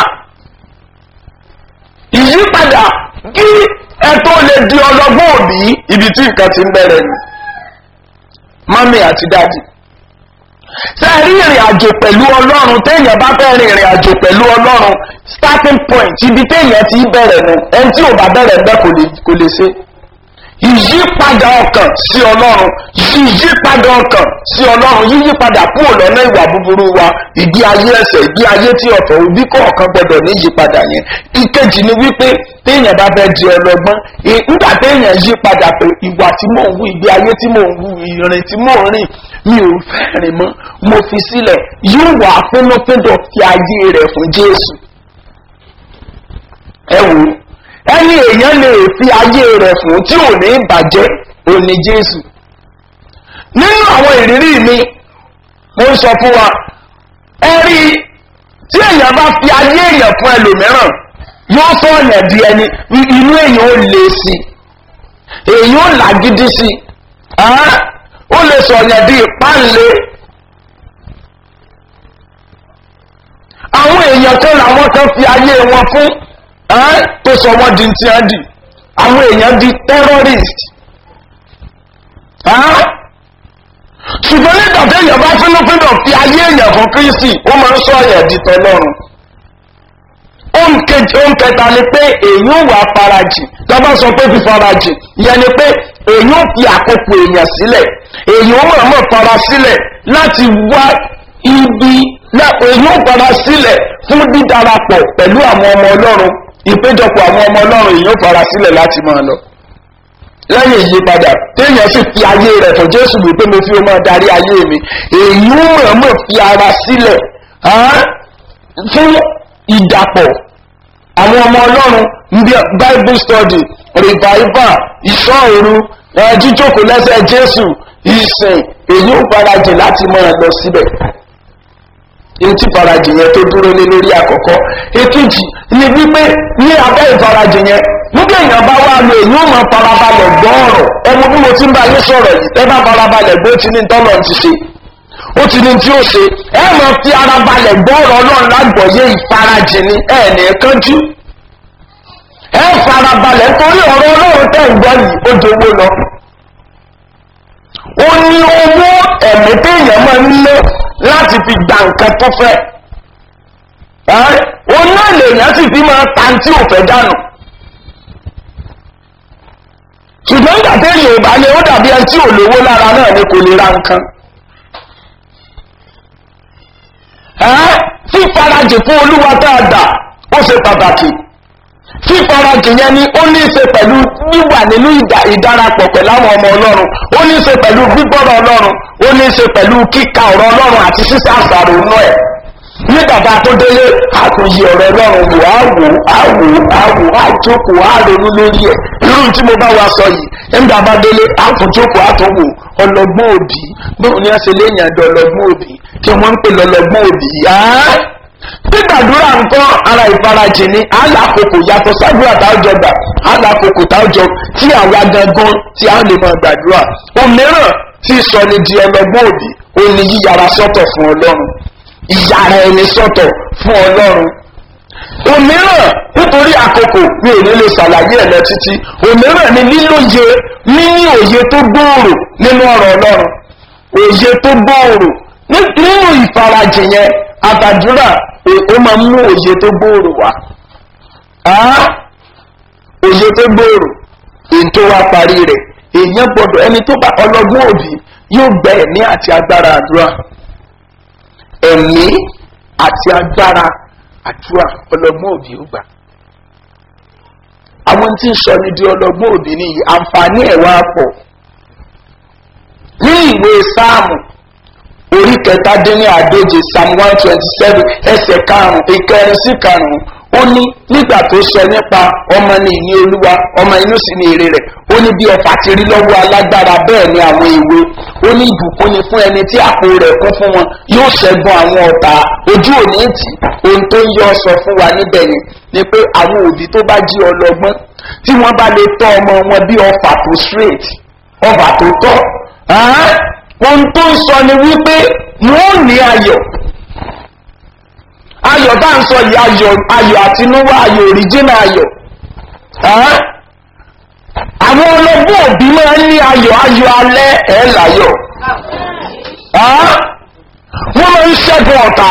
ìyípadà kí ẹ tó lè di ọlọ́gbọ́n òbí ibi tí nǹkan ti ń bẹ̀rẹ̀ ni mọ́mí àti dáàdì ṣe rí ìrìn àjò pẹ̀lú ọlọ́run téèyàn bá fẹ́ rin ìrìn àjò pẹ̀lú ọlọ́run starting point ibi téèyàn ti bẹ̀rẹ̀ nu ẹni tí ò bá bẹ̀rẹ̀ bẹ́ẹ̀ kò lè ṣe ìyípadà ọkàn sí ọlọ́run ìyípadà ọkàn sí ọlọ́run yíyípadà kúrò lọ́nà ìwà búburú wa ìgbé ayé ẹsẹ̀ ìgbé ayé tí ọ̀tọ̀ òbí kọ̀ọ̀kan gbọdọ̀ ní ìyípadà yẹn ìkejì ni wípé téèyàn bá fẹ́ di ọlọ́gbọ́n nígbà téèyàn yípadà pé ìwà tí mò ń wú ìgbé ayé tí mò ń wú ìrìn tí mò ń rìn mi ò fẹ́ rìn mọ́ mo fi sílẹ̀ yóò wà fúnnúfúndọ̀ fi ayé rẹ̀ fún jésù ẹ wò ó ẹni èèyàn lè fi ayé rẹ̀ fún tí ò ní bàjẹ́ òní jésù nínú àwọn ìrírí mi mo ń sọ fún wa ẹ rí i tí èèyàn bá fi ayé èèyàn fún ẹlòmíràn yóò sọ ọ̀yàn di ẹni inú èèyàn ó le sí i èèyàn ó làgídí sí i ó lè sọ ọ̀yàn di ìpáǹle àwọn èèyàn kan làwọn kan fi ayé wọn fún tó sọ wọn di ti hàn dì àwọn èèyàn di terrorist ṣùgbọ́n nígbà tí èèyàn bá fínúfíndọ̀ fi ayé èèyàn fún kristi ó máa ń sọ ọ̀yàn di tọlọ́run ohun kẹta ni pé èyí ò wà farajì lọ́bá sọ pé fi farajì yẹn ni pé èyí ò fi àkókò èèyàn sílẹ̀ èyí ò mọ̀ọ́mọ̀ fara sílẹ̀ láti wá ibi èyí ò fara sílẹ̀ fún dídarapọ̀ pẹ̀lú àwọn ọmọ ọlọ́run ìpéjọpọ̀ àwọn ọmọ ọlọ́run èyí ò fara sílẹ̀ láti máa lọ lẹ́yìn ìyípadà téèyàn sì fi ayé rẹ̀ fún jésù wípé mo fi máa darí ayé mi èyí ò mọ̀ọ́mọ̀ fi ara sílẹ̀ fún ìdàpọ̀ àwọn ọmọ ọlọ́run ní bible study revival ìṣọ́òru jíjókòó lẹ́sẹ̀ jésù ìsìn èyí ò farajìn láti máa lọ síbẹ̀ èyí tí farajìn yẹn tó dúró lé lórí àkọ́kọ́ èkejì ni wípé ní abẹ́ ìfarajìn yẹn nígbà èèyàn bá wà lọ èyí ò máa farabalẹ̀ gbọ́ ọ̀rọ̀ ẹmu bí mo ti ń bá yín sọ̀rọ̀ yìí ẹ bá farabalẹ̀ gbé tí ní tọ́lọ̀ ti ṣe ó ti ní tí ó ṣe ẹ máa fi ara balẹ̀ gbọ́ ọ̀rọ̀ ọlọ́run lágbọ̀ọ́yé ìfarajìn ni ẹ ní kánjú ẹ fara balẹ̀ nítorí ọ̀rọ̀ ọlọ́run tẹ̀ ń gbọ́ yìí ó dowó lọ. ó ní owó ẹ̀mí téèyàn máa ń lé láti fi gba nǹkan tó fẹ́. ó náà lèèyàn sì fi máa ta tí ò fẹ́ dànù. ṣùgbọ́n nígbà téèyàn ò bá lé ó dàbí ẹni tí ò lówó lára náà ni kò lè ra nǹkan. fífarajì fún olúwa dáadáa ó ṣe pàtàkì fífarajì yẹn ni ó ní í ṣe pẹ̀lú wíwà nínú ìdarapọ̀ pẹ̀lú àwọn ọmọ ọlọ́run ó ní í ṣe pẹ̀lú gbígbọ́rọ̀ ọlọ́run ó ní í ṣe pẹ̀lú kíka ọ̀rọ̀ ọlọ́run àti sísá àṣàrò inú ẹ̀ ní bàbá tó délé àtúnyẹ ọ̀rọ̀ ọlọ́run wò á wò á wò á wò á jókòó á ronú lórí ẹ̀ irú tí mo bá wa sọ yìí nígbà bá délé àtúnjókòó àtúnwò ọlọ́gbọ́n òbí bóun ni wọ́n ṣe léyìn àjọ ọlọ́gbọ́n òbí kí wọ́n ń pè lọ́lọ́gbọ́n òbí yáá gbígbàdúrà nǹkan ara ìfarajì ni alákòókò yàtọ̀ sábúrà táwùjọ gbà alákòókò táwùjọ tí àwa gangan tí a lè máa gbàdúrà òmíràn tí sọ ni di ọlọgbọ́n òbí ó ní yíyára sọ́tọ̀ fún ọlọ́run ìyára ẹni sọ́tọ̀ fún ọlọ́run òmíràn nítorí àkókò mi ò ní lè ṣàlàyé ẹ̀ lọ títí òmíràn ni lílóye níní òye tó gbòòrò nínú ọ̀rọ̀ ọlọ́run òye tó gbòòrò nínú ìfarajì yẹn àtàdúrà ó máa mú òye tó gbòòrò wá òye tó gbòòrò èyí tó wá parí rẹ̀ èèyàn gbọdọ̀ ẹni tó bá ọlọ́gbọ́n òbí yóò gbẹ ẹ̀mí àti agbára àdúrà ẹ̀mí àti agbára àdúrà ọlọ́gbọ́n òbí ó gbà àwọn tí ń sọ ní di ọlọ́gbọ́n òbí nìyí àǹfààní ẹ̀ wá pọ̀ ní ìwé sáàmù orí kẹtàdínní àdóje psalm one twenty seven ẹsẹ̀ karùn-ún ìkẹrin sí karùn-ún ó ní nígbà tó sọ nípa ọmọ ní ìní olúwa ọmọ inú sì ní èrè rẹ̀ ó ní bí ọfà ti rí lọ́wọ́ alágbára bẹ́ẹ̀ ni àwọn ìwé ó ní ìbùkún ni fún ẹni tí àpò rẹ̀ kún fún wọn yóò ṣẹ́gun àwọn ọ̀tá ojú òní tì ohun tó ń yọ sọ fún wa níbẹ̀ yẹn ni pé àwọn òbí tó bá jí ọlọ́gbọ́n tí wọ́n bá lè tọ́ ọmọ wọn bí ọfà tó straight ọfà tó tọ́ ohun tó ń sọ ni wípé wọ́n ní ayọ̀ ayọ̀ bá ń sọ yìí ayọ̀ ayọ̀ àtinúwá ayọ̀ òrìjínà ayọ̀ àwọn ọlọ́gbọ́n òbí máa ń ní ayọ̀ ayọ̀ alẹ́ ẹ̀ láyọ̀ wọ́n máa ń ṣẹ́gun ọ̀tá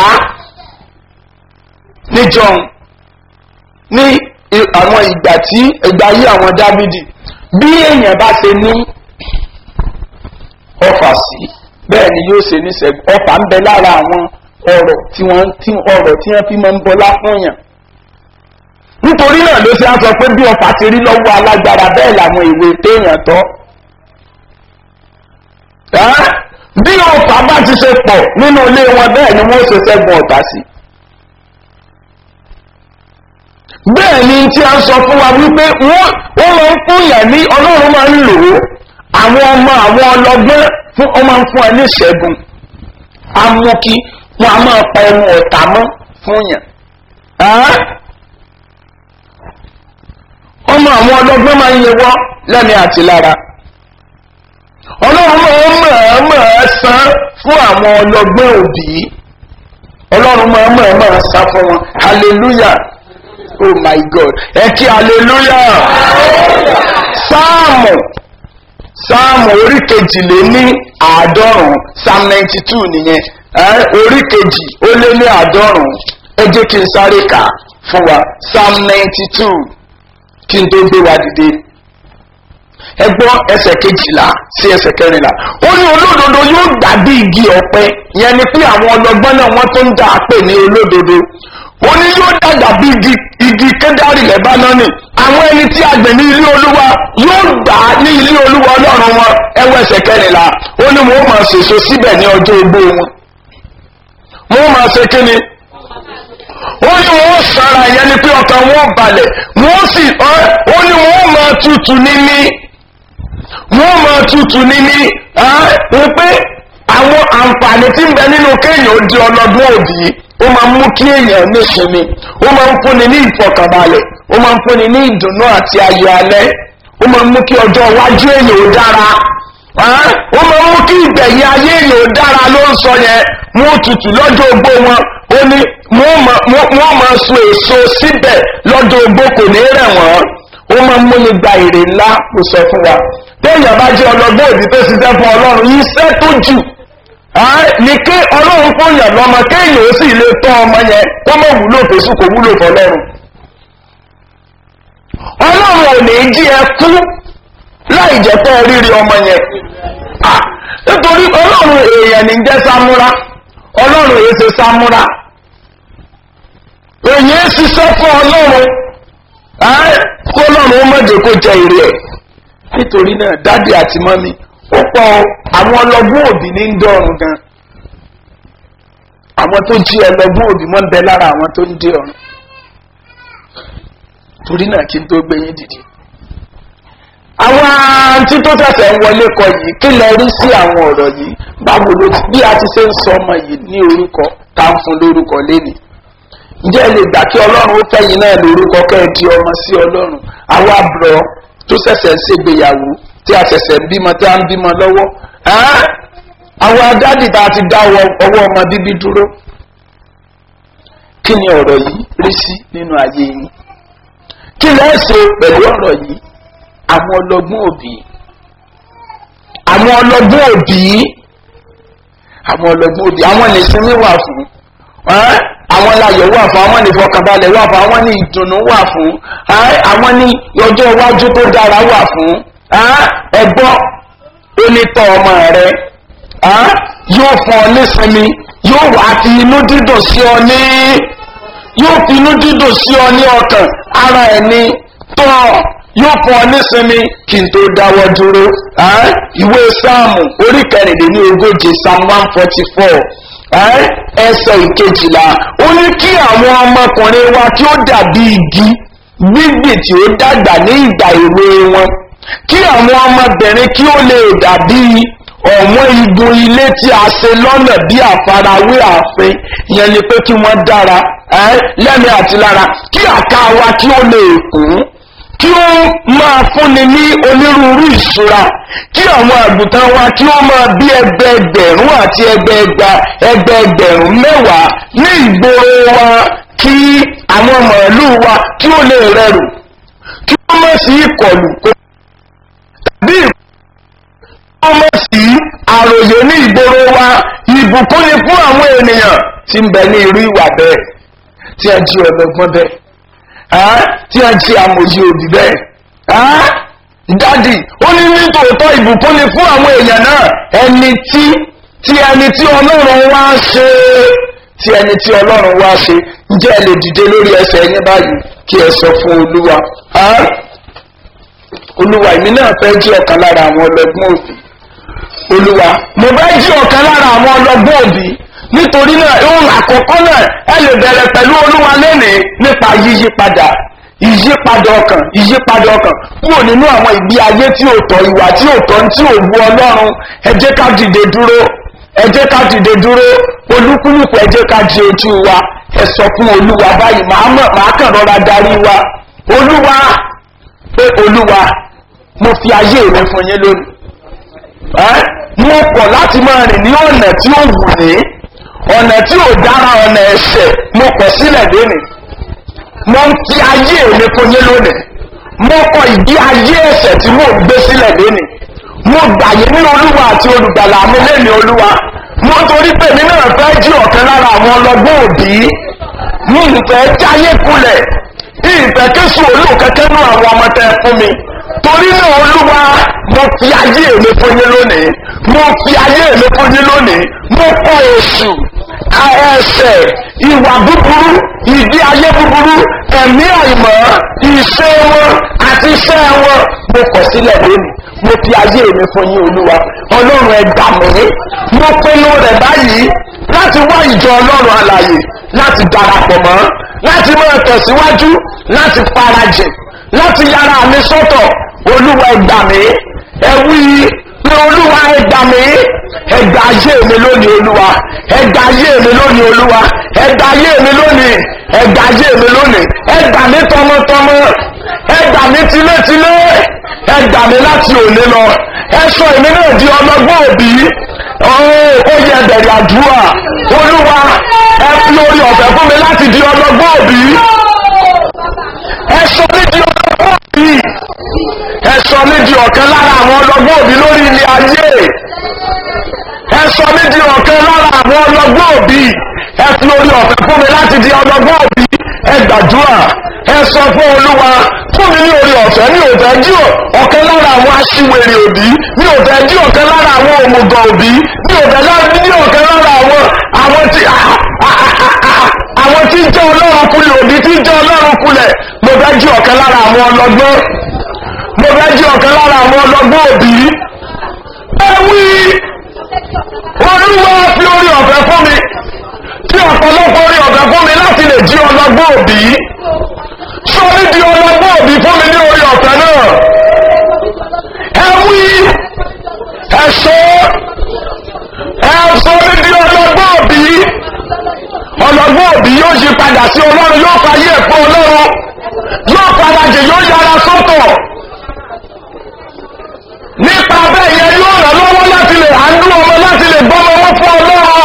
níjọ́ ní àwọn ìgbà tí ìgbà yí àwọn dábìdì bí èèyàn bá ṣe ní ọfà sí bẹ́ẹ̀ ni yóò ṣe ní sẹ́gun ọfà ń bẹ lára àwọn ọ̀rọ̀ tí wọ́n tí ọ̀rọ̀ tí wọ́n fi máa ń bọlá fún yàn nítorí náà ló ṣe á sọ pé bí ọfà ti rí lọ́wọ́ alágbára bẹ́ẹ̀ làwọn ìwé téèyàn tọ́ bí ọfà bá ti ṣe pọ̀ nínú ilé wọn bẹ́ẹ̀ ni wọ́n ṣe ṣẹ́gun ọ̀tá sí bẹ́ẹ̀ ni tí a sọ fún wa wípé wọ́n máa ń fún yàn ní ọlọ́run máa ń lò ó àwọn ọmọ àwọn ọlọgbọ́n fún ọmọ ń fún ẹ ní ìṣẹ́gun amúkí wọn a máa pa ẹnu ọ̀tá mọ́ fún yàn ọmọ àwọn ọlọ́gbọ́n máa ń yẹwọ́ lẹ́ni àti lára ọlọ́run máa ń mọ̀ọ́mọ̀ san fún àwọn ọlọ́gbọ́n òbí ọlọ́run máa ń mọ̀ọ́mọ̀ san fún wọn hallelujah oh my god ẹ kí hallelujah sáàmù sáàmù orí kejìlé ní àádọ́rùn-ún psalm ninety two nìyẹn orí kejì ó lé ní àádọ́rùn-ún ẹ jẹ́ kí n sáré kà fún wa psalm ninety two kí n tó gbé wa dìde ẹ gbọ́ ẹsẹ̀ kejìlá sí ẹsẹ̀ kẹrìnlá ó ní olódodo yóò dàbí igi ọ̀pẹ yẹn ni pé àwọn ọlọ́gbọ́n náà wọ́n tó ń dà á pè ní olódodo ó ní yóò dàgbà bí igi igi kédárì lẹ́bánánì àwọn ẹni tí a gbẹ̀ ní ilé olúwa yóò gbà á ní ilé olúwa ọlọ́run wọn ẹwọ ẹsẹ̀ kẹrìnlá ó ní wọn ó máa ṣèso síbẹ̀ ní ọjọ́ ogbó wọn wọn ó máa ṣe kíni ó ní wọn ó sara yẹn ni pé ọkàn wọn balẹ̀ wọn ó sì ó ní wọn ó máa tutù níní wọn ó máa tutù níní wípé àwọn àǹfààní tí ń bẹ nínú kéèyàn ó di ọlọ́gbọ́n òbí ó máa ń mú kí èèyàn ní ìsinmi ó máa ń fúnni ní ìfọkànbalẹ̀ ó máa ń fúnni ní ìdùnnú àti ayọ̀ alẹ́ ó máa ń mú kí ọjọ́ iwájú èèyàn ó dára ó máa ń mú kí ìgbẹ̀yìn ayé èèyàn ó dára ló ń sọ yẹn mú tutù lọ́jọ́ ogbó wọn ó ní wọ́n máa so èso síbẹ̀ lọ́jọ́ ogbó kò ní rẹ̀ wọ́n ó máa ń múni gba èrè ńlá kò sọ fún wa téèyàn bá jẹ́ ọlọ́gbọ́n òbí tó ṣiṣẹ́ fún ọlọ́run iṣẹ́ tó jù ní kí ọlọ́run fún yàn lọ́mọ kéèyàn ó sì lè tọ́ ọmọ yẹn kó mọ̀ wúlò fèsù kò wúlò fọlọ́run ọlọ́run ò ní jí ẹ kú láì jẹ́ pé rírí ọmọ yẹn nítorí ọlọ́run èèyàn ní jẹ́ sámúrá ọlọ́run èyí ṣe sámúrá èyí ṣiṣẹ́ fún ọlọ́run kó ọlọ́run ó mọ̀jẹ̀ kó jẹ èrè ẹ̀ nítorí náà dádì àti mọ́mí ó pọ̀ àwọn ọlọ́gbọ́n òbí ní ń dọ̀rùn gan àwọn tó jí ọlọ́gbọ́n òbí wọ́n ń bẹ lára àwọn tó ń dé ọ̀run torí náà kí n tó gbé yín dìde. àwọn àǹtí tó tẹ̀sẹ̀ ń wọlé kọ yìí kí lẹ rí sí àwọn ọ̀rọ̀ yìí báwo ló ti bí a ti ṣe ń sọ ọmọ yìí ní orúkọ tá ń fún lórúkọ lénìí. ǹjẹ́ ẹ lè gbà kí ọlọ́run ó fẹ́yìn náà lórúkọ kẹ́ ẹ di ọmọ sí ọlọ́run àwa àbúrò tó ṣẹ̀ṣẹ̀ ń ṣègbéyàwó tí a ṣẹ̀ṣẹ̀ ń bímọ tí a ń bímọ lọ́wọ́ àwọn adádì tá a ti dá ọwọ́ ọmọ bíbí dúró kí ni ọ̀rọ̀ yìí rí sí nínú ayé yín kí lẹ́ ṣe pẹ̀lú ọ̀rọ̀ yìí àwọn ọlọ́gbọ́n òbí àwọn ọlọ́gbọ́n òbí àwọn ọlọ́gbọ́n òbí àwọn nìsinmi wà fún àwọn láyọ̀ wà fún àwọn ní ìfọkànbalẹ̀ wà fún àwọn ní ìdùnnú wà fún àwọn ní ọjọ́ iwájú tó dára wà fún ẹgbọ́n onítọ̀ ọmọ rẹ yóò fún ọ nísinmi yóò wá fi inú dídùn sí ọ ní yóò fi inú dídùn sí ọ ní ọkàn ara ẹni tọ́ yóò fún ọ nísinmi kí n tó dáwọ́ dúró ìwé sáàmù orí kẹrìndínlẹ́ ogójì psalm one forty four ẹsẹ̀ ìkejìlá ó ní kí àwọn ọmọkùnrin wa kí ó dàbí igi gbígbì tí ó dàgbà ní ìgbà èwe wọn kí àwọn ọmọbìnrin kí ó lè dàbí ọ̀wọ́n igun ilé tí a ṣe lọ́nà bí àfarawé ààfin ìyẹn ni pé kí wọ́n dára lẹ́nu àti lára kí àká wa kí ó lè kún kí ó máa fúnni ní onírúurú ìṣúra kí àwọn àgùntàn wa kí ó máa bí ẹgbẹẹgbẹ̀rún àti ẹgbẹẹgba ẹgbẹẹgbẹ̀rún mẹ́wàá ní ìgboro wa kí àwọn màálù wa kí ó lè rẹrù kí ó má sí ìkọlù tàbí ó má sí àròyé ní ìgboro wa ìbùkún ni fún àwọn ènìyàn tí ń bẹ ní irú ìwà bẹ́ẹ̀ tí a jí ọlọ́gbọ́n bẹ́ẹ̀ tí a jí amòye òbí bẹ́ẹ̀ dádì ó ní nítòótọ́ ìbùkún ni fún àwọn èèyàn náà ẹni tí tí ẹni tí ọlọ́run wá ṣe tí ẹni tí ọlọ́run wá ṣe ǹjẹ́ ẹ lè dìde lórí ẹsẹ̀ yín báyìí kí ẹ sọ fún olúwa olúwa èmi náà fẹ́ jí ọ̀kan lára àwọn ọlọ́gbọ́n òbí olúwa mo fẹ́ jí ọ̀kan lára àwọn ọlọ́gbọ́n òbí nítorí náà ohun àkọ́kọ́ náà ẹ lè bẹ̀rẹ̀ pẹ̀lú olúwa lónìí nípa yíyípadà ìyípadà ọkàn ìyípadà ọkàn kúrò nínú àwọn ìgbé ayé tí ò tọ́ ìwà tí ò tọ́ tí ò wu ọlọ́run ẹ jẹ́ ká dìde dúró ẹ jẹ́ ká dìde dúró olúkúlùkù ẹ jẹ́ ká di ojú wa ẹ sọ fún olúwa báyìí màá mọ̀ màá kàn rọra darí wa olúwa pé olúwa mo fi ayé mi fún yín lónìí ẹ́ mo kọ̀ láti máa rìn ní ọ̀nà tí ó wù ní ọ̀nà tí ò dára ọ̀nà ẹ̀ṣẹ̀ mo kọ̀ sílẹ̀ lónìí mo ń fi ayé mi fún yín lónìí mo kọ̀ ìdí ayé ẹ̀ṣẹ̀ tí mo gbé sílẹ̀ lónìí mo gbàyè ní olúwa àti olùgbàlà mi lẹ́nu olúwa mo torí pé mi náà fẹ́ jí ọ̀kan lára àwọn ọlọ́gbọ́n òbí mi ìfẹ́ jáyé kulẹ̀ ìfẹ́ kéṣù olóòkẹ́kẹ́ nú àwọn ọmọ tẹ fún mi torí náà olúwa mo fi ayé mi fún yín lónìí mo fi ayé mi fún yín lónìí mo kọ èṣù ẹsẹ̀ ìwà búburú ìdí ayé búburú ẹ̀mí àìmọ́ ìṣe wọn àti iṣẹ́ wọn mo kọ̀ sílẹ̀ lónìí mo fi ayé mi fún yín olúwa ọlọ́run ẹ gbà mí mo pinnu rẹ̀ báyìí láti wá ìjọ ọlọ́run àlàyé láti darapọ̀ mọ́ láti máa tẹ̀síwájú láti farajìn láti yára mi sọ́tọ̀ olúwa ẹ gbà mí ẹ wí pé olúwa ẹ gbà mí ẹ gbà ayé mi lónìí olúwa ẹ gbà ayé mi lónìí olúwa ẹ gbà ayé mi lónìí ẹ gbà ayé mi lónìí ẹ gbà mí tọmọtọmọ ẹ gbà mí tilétilé ẹ gbà mí láti òní lọ ẹ sọ èmi náà di ọlọ́gbọ́n òbí ó yẹ bẹ̀rẹ̀ àdúrà olúwa ẹ fi orí ọ̀fẹ́ fún mi láti di ọlọ́gbọ́n òbí ẹ sọ mí di ọlọ́gbọ́n òbí ẹ sọ mí di ọ̀kan lára àwọn ọlọ́gbọ́n òbí lórí ilé ayé ẹ sọ mí di ọ̀kan lára àwọn ọlọ́gbọ́n òbí ẹ fi orí ọ̀fẹ́ fún mi láti di ọlọ́gbọ́n òbí ẹ gbàdúrà ẹ sọ fún olúwa fún mi ní orí ọ̀fẹ́ ní òfẹ́ jí ọ̀kan lára àwọn aṣiwèrè òbí ní òfẹ́ jí ọ̀kan lára àwọn òmùgọ̀ òbí ní òfẹ́ ní ọ̀kan lára àwọn àwọn tí àwọn tí jẹ́ ọlọ́run kulẹ̀ òbí tí jẹ́ ọlọ́run kulẹ̀ mo fẹ́ jí ọ̀kan lára àwọn ọlọ́gbọ́n mo fẹ́ jí ọ̀kan lára àwọn ọlọ́gbọ́n òbí ẹ wí olúwa fi orí ọ̀fẹ́ fún mi tí ọ̀pọ̀lọpọ̀ orí ọ̀fẹ́ fún mi láti lè jí ọlọ́gbọ́n òbí sọ mí di ọlọ́gbọ́n òbí fún mi ní orí ọ̀fẹ́ náà ẹ wí ẹ sọ ẹ sọ mí di ọlọ́gbọ́n òbí ọlọ́gbọ́n òbí yóò yí padà sí ọlọ́run yóò fayé ẹ̀pọ̀ ọlọ́run yóò farajì yóò yára sọ́tọ̀ nípa bẹ́ẹ̀ yẹn yóò ràn lọ́wọ́ láti lè hàndú ọmọ láti lè gbọ́mọ wọn fún ọlọ́run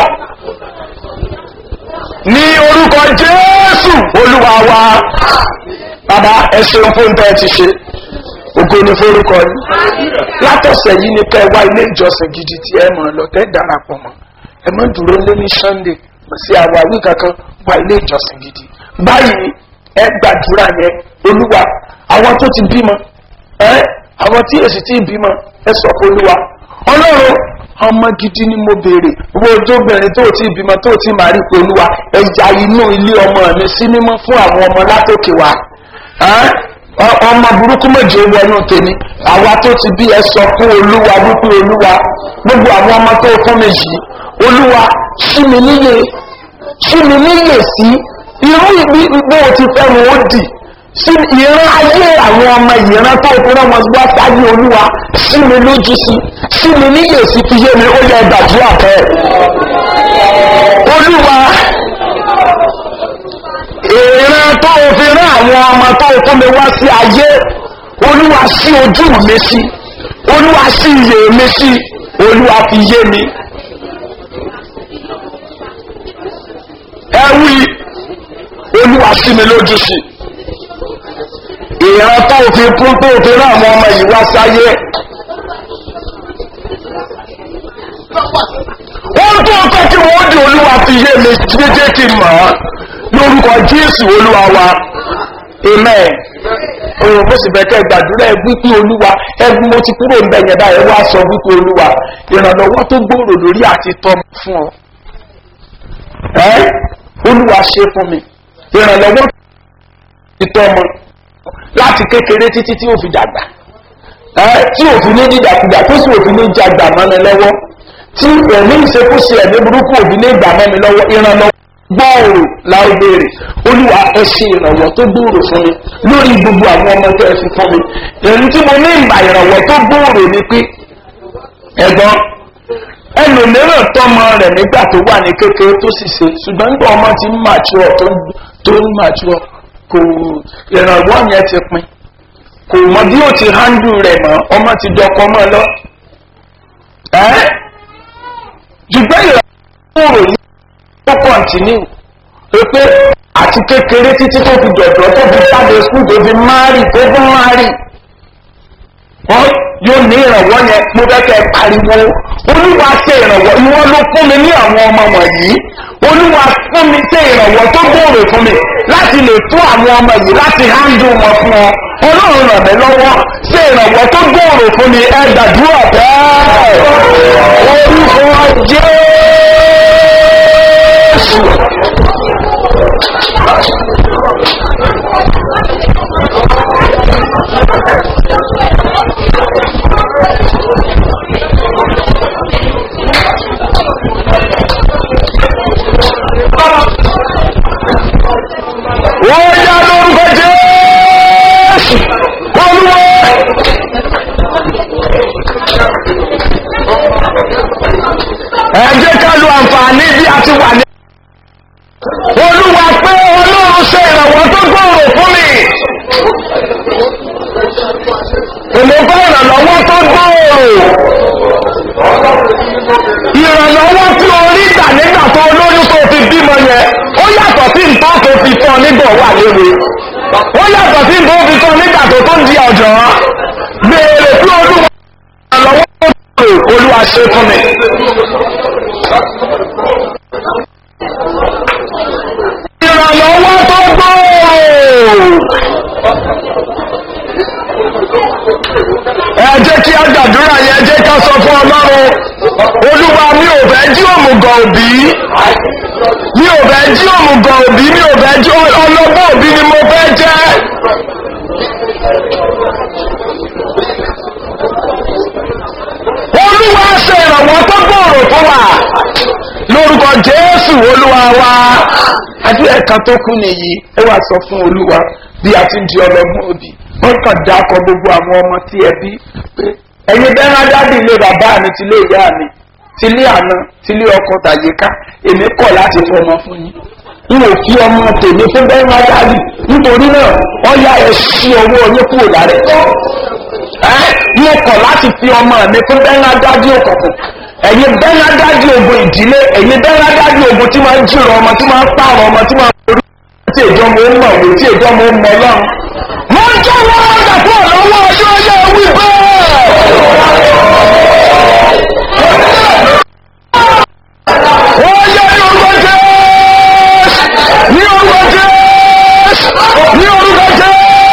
ní orúkọ jésù olúwa wa bàbá ẹ ṣeun fún bẹ́ẹ̀ ti ṣe ògo ni forúkọ yìí látọ̀sẹ̀ yìí ni kẹ́ ẹ wá ilé ìjọsìn gidi tí ẹ mọ̀ lọ tẹ́ darapọ̀ mọ́ ẹ mọ̀ dúró lé ní sunday kò sí àwáwí kankan wá ilé ìjọsìn gidi báyìí ẹ gbàdúrà yẹn olúwa àwọn tó ti bímọ ẹ àwọn tí èsì tí bímọ ẹ sọ fún olúwa ọlọ́run ọmọ gidi ni mo béèrè owó ojóbìnrin tó ti bímọ tó ti máa rí pé olúwa ẹja inú ilé ọmọ mi sí mímọ́ fún àwọn ọmọ látòkè wa ọmọ burúkú méje wọnú tèmi àwa tó ti bí ẹ sọ fún olúwa wípé olúwa gbogbo àwọn ọmọ tó fún mi yìí olúwa sí mi níyè sí mi níyè sí irú ìgbó ti fẹ́ wọn ó dì sí ìran ayé àwọn ọmọ ìran tó fún ọmọ gbọ́ sáyé olúwa sí mi lójú sí sí mi níyè sí fi yé mi ó yẹ gbàdúrà bẹ́ẹ̀ olúwa ìran tó fi rán àwọn ọmọ tó fún mi wá sí ayé olúwa sí ojú mi sí olúwa sí iyè mi sí olúwa fi yé mi. ẹ wí olúwa sí mi lójú sí ìran tó fi kún tó fi rán àwọn ọmọ yìí wá sáyé. wọ́n tó fẹ́ kí wọ́n di olúwa fi yé mi jẹ́jẹ́ kí n mọ̀ ọ́ lórúkọ jésù olúwa wa amen òun mo sì bẹ̀kẹ́ gbàdúrà ẹ wípé olúwa ẹgbẹ́ mo ti kúrò ń bẹ̀yẹn báyìí wá sọ wípé olúwa ìrànlọ́wọ́ tó gbòòrò lórí àti tọ́ fún ọ ẹ́ olúwa ṣe fún mi ìrànlọ́wọ́ ti tọ́ mọ láti kékeré títí tí ó fi dàgbà ẹ́ tí òfin ní dídàkudà tó sì òfin ní jàgbà mọ́ni lọ́wọ́ tí ẹ̀mí ìṣekúṣe ẹ̀mí burúkú òfin ní ìgbà mọ́ni lọ́wọ́ ìrànlọ́wọ́ gbòòrò láì béèrè olúwa ẹ ṣe ìrànwọ́ tó gbòòrò fún mi lórí gbogbo àwọn ọmọ tó ẹ fi fún mi èyí tí mo ní ìgbà ìrànwọ́ tó gbòòrò ni pé ẹ̀gbọ́n ẹlòmíràn tọmọ rẹ̀ nígbà tó wà ní kékeré tó sì ṣe ṣùgbọ́n nígbà ọmọ ti ń mature tó ń tó ń mature kò ìrànwọ́ yẹn ti pin kò mọ bí ó ti handle rẹ̀ mọ́ ọmọ ti dọkọ mọ́ lọ. ẹ́ ṣùgbọ́n ìrànwọ́ rò ní ó kọ̀ǹtínú pé àti kékeré títí tó fi dọ̀dọ̀ tó fi jáde skul tó fi márì tó fi márì wọ́n yóò ní ìrànwọ́ yẹn mo fẹ́ kẹ́ pariwo olúwa ṣe ìrànwọ́ ìwọ ló fún mi ní àwọn ọmọ wọ̀nyí olúwa fún mi ṣe ìrànwọ́ tó gbòòrò fún mi láti lè fún àwọn ọmọ yìí láti hándù wọn fún ọ ọlọ́run ràn mí lọ́wọ́ ṣe ìrànwọ́ tó gbòòrò fún mi ẹ gbàdúrà bẹ́ẹ̀ orúkọ jésù. wọ́n yá lórúkọ jésù olúwa. ẹ jẹ́ ká lo àǹfààní bí a ti wà ní. olúwa pé ọlọ́run ṣe ìrànwọ́ tó gbòòrò fún mi. èmi fẹ́ ìrànlọ́wọ́ tó gbòòrò. ìrànlọ́wọ́ tí o rí gbà nígbà tó olóyún tó fi bímọ yẹn ó yàtọ̀ sí nǹkan tó fi tán nígbà wà léwe ó yàtọ̀ sí nǹkan tó fi tán nígbà tó tó ń di ọ̀jọ̀ béèrè fún olúwa ìrànlọ́wọ́ tó gbòòrò olúwa ṣe fún mi. ìrànlọ́wọ́ tó gbòòrò. ẹ jẹ́ kí á gbàdúrà yẹn jẹ́ ká sọ fún ọlọ́run olúwa mi ò fẹ́ jí òmùgọ̀ òbí mi ò fẹ́ jí òmùgọ̀ òbí mi ò fẹ́ jí ọlọ́gbọ́n òbí ni mo fẹ́ jẹ́. olúwa ṣe ìrànwọ́ tó gbòòrò fún wa lórúkọ jésù olúwa wa adé ẹ̀ka tó kú nìyí ẹ wá sọ fún olúwa bí a ti ń di ọlọ́gbọ́n òbí wọ́n kàn dákọ̀ gbogbo àwọn ọmọ tí ẹ bí pé ẹ̀yin bẹ́ẹ̀ dádì ilé bàbá mi ti lé ìyá mi ti lé àná ti lé ọkọ tàyíká èmi kọ̀ láti fọmọ fún yín n ò fi ọmọ tèmi fún bẹ́ẹ̀ dádì nítorí náà wọ́n yá ẹ sí owó yín kúrò lára ẹ̀ mo kọ̀ láti fi ọmọ mi fún bẹ́ẹ̀ dádì òkùnkùn ẹ̀yin bẹ́ẹ̀ dádì ogun ìdílé ẹ̀yin bẹ́ẹ̀ dádì ogun tí máa ń jìrọ̀ ọmọ tí máa ń pààrọ̀ ọmọ tí máa ń borí tí èjọ́ mo ń mọ̀ wò tí èjọ́ mo ń mọ lọ́run mo jẹ́ wọ́n ọ̀dà fún ọ̀lọ́wọ́ ọjọ́ yẹ wí bẹ́ẹ̀. wọ́n yẹ ní orúkọ jẹ́ ní orúkọ jẹ́ ní orúkọ jẹ́.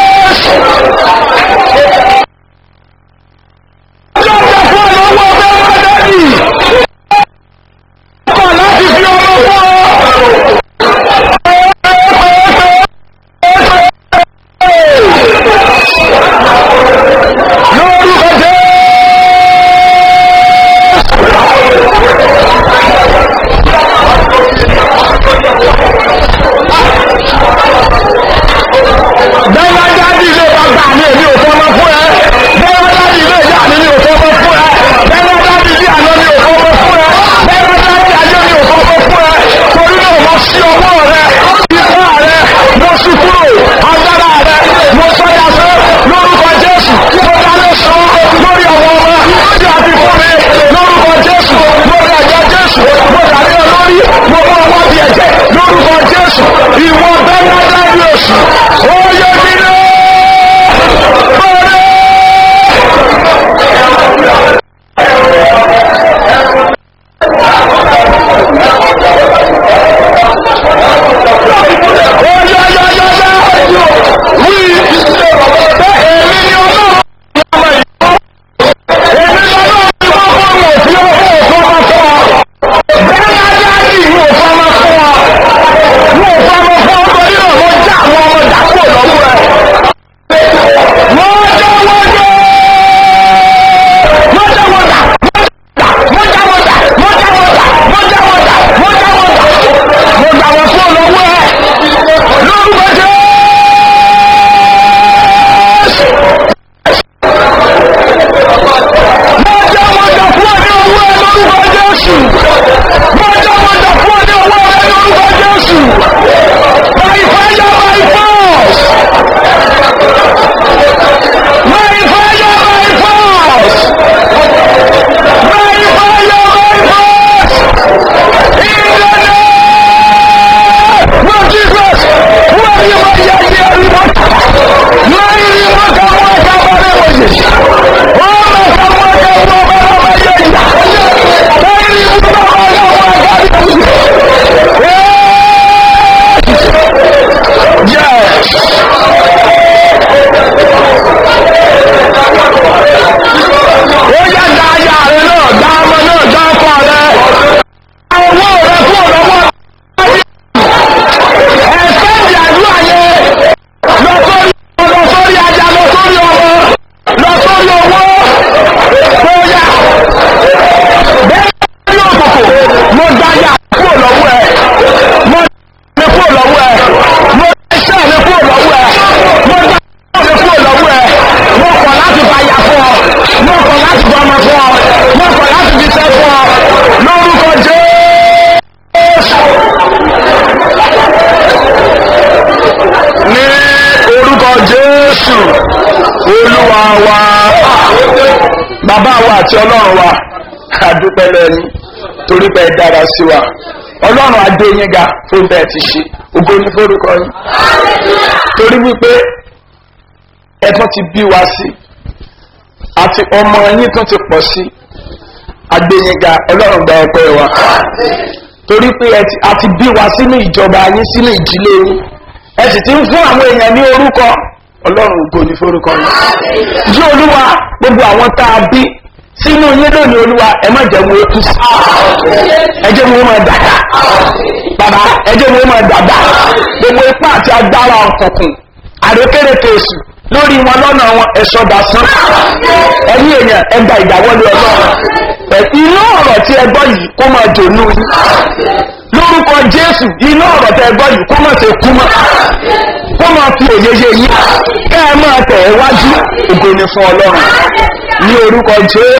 ọjọ́ ọ̀dà fún ọ̀lọ́wọ́ ọjọ́ yẹ dẹ́bì. ọkọ̀ láti fi ọmọ fún ọ. lórúkọ jẹ́ bàbá wa àti ọlọ́run wa àdúpẹ́ lẹ́yìn torí pé ẹ dára sí wa ọlọ́run adé yín ga fún bẹ́ẹ̀ ti ṣe ògo ní forúkọ yín torí wípé ẹ tún ti bí wa sí àti ọmọ yín tún ti pọ̀ sí agbẹ́yìnga ọlọ́run gba ọpẹ́ wa torí pé a ti bí wa sínú ìjọba yín sínú ìdílé yín ẹ sì ti ń fún àwọn èèyàn ní orúkọ ọlọ́run ògo ní forúkọ yín jí olúwa gbogbo àwọn tá a bí sínú yín lónìí olúwa ẹ má jẹ́ wọn kú sí ẹ jẹ́ wọn máa dàgbà bàbá ẹ jẹ́ wọn máa dàgbà gbogbo ipá àti agbára ọ̀kọ̀ọ̀kùn àrékérekè èsù lórí wọn lọ́nà wọn ẹ̀ṣọ́ dasán ẹ̀yìn èèyàn ẹgbà ìdáwọ́lé ọlọ́run inú ọ̀rọ̀ tí ẹ gbọ́ yìí kó máa dònú yín lórúkọ jésù inú ọ̀rọ̀ tí ẹ gbọ́ yìí kó máa ṣe kú mọ́ kó máa fi òye yé yín kẹ́ ẹ máa tẹ̀ ẹ́ wájú ògo ni fún ọlọ́run ní orúkọ jésù.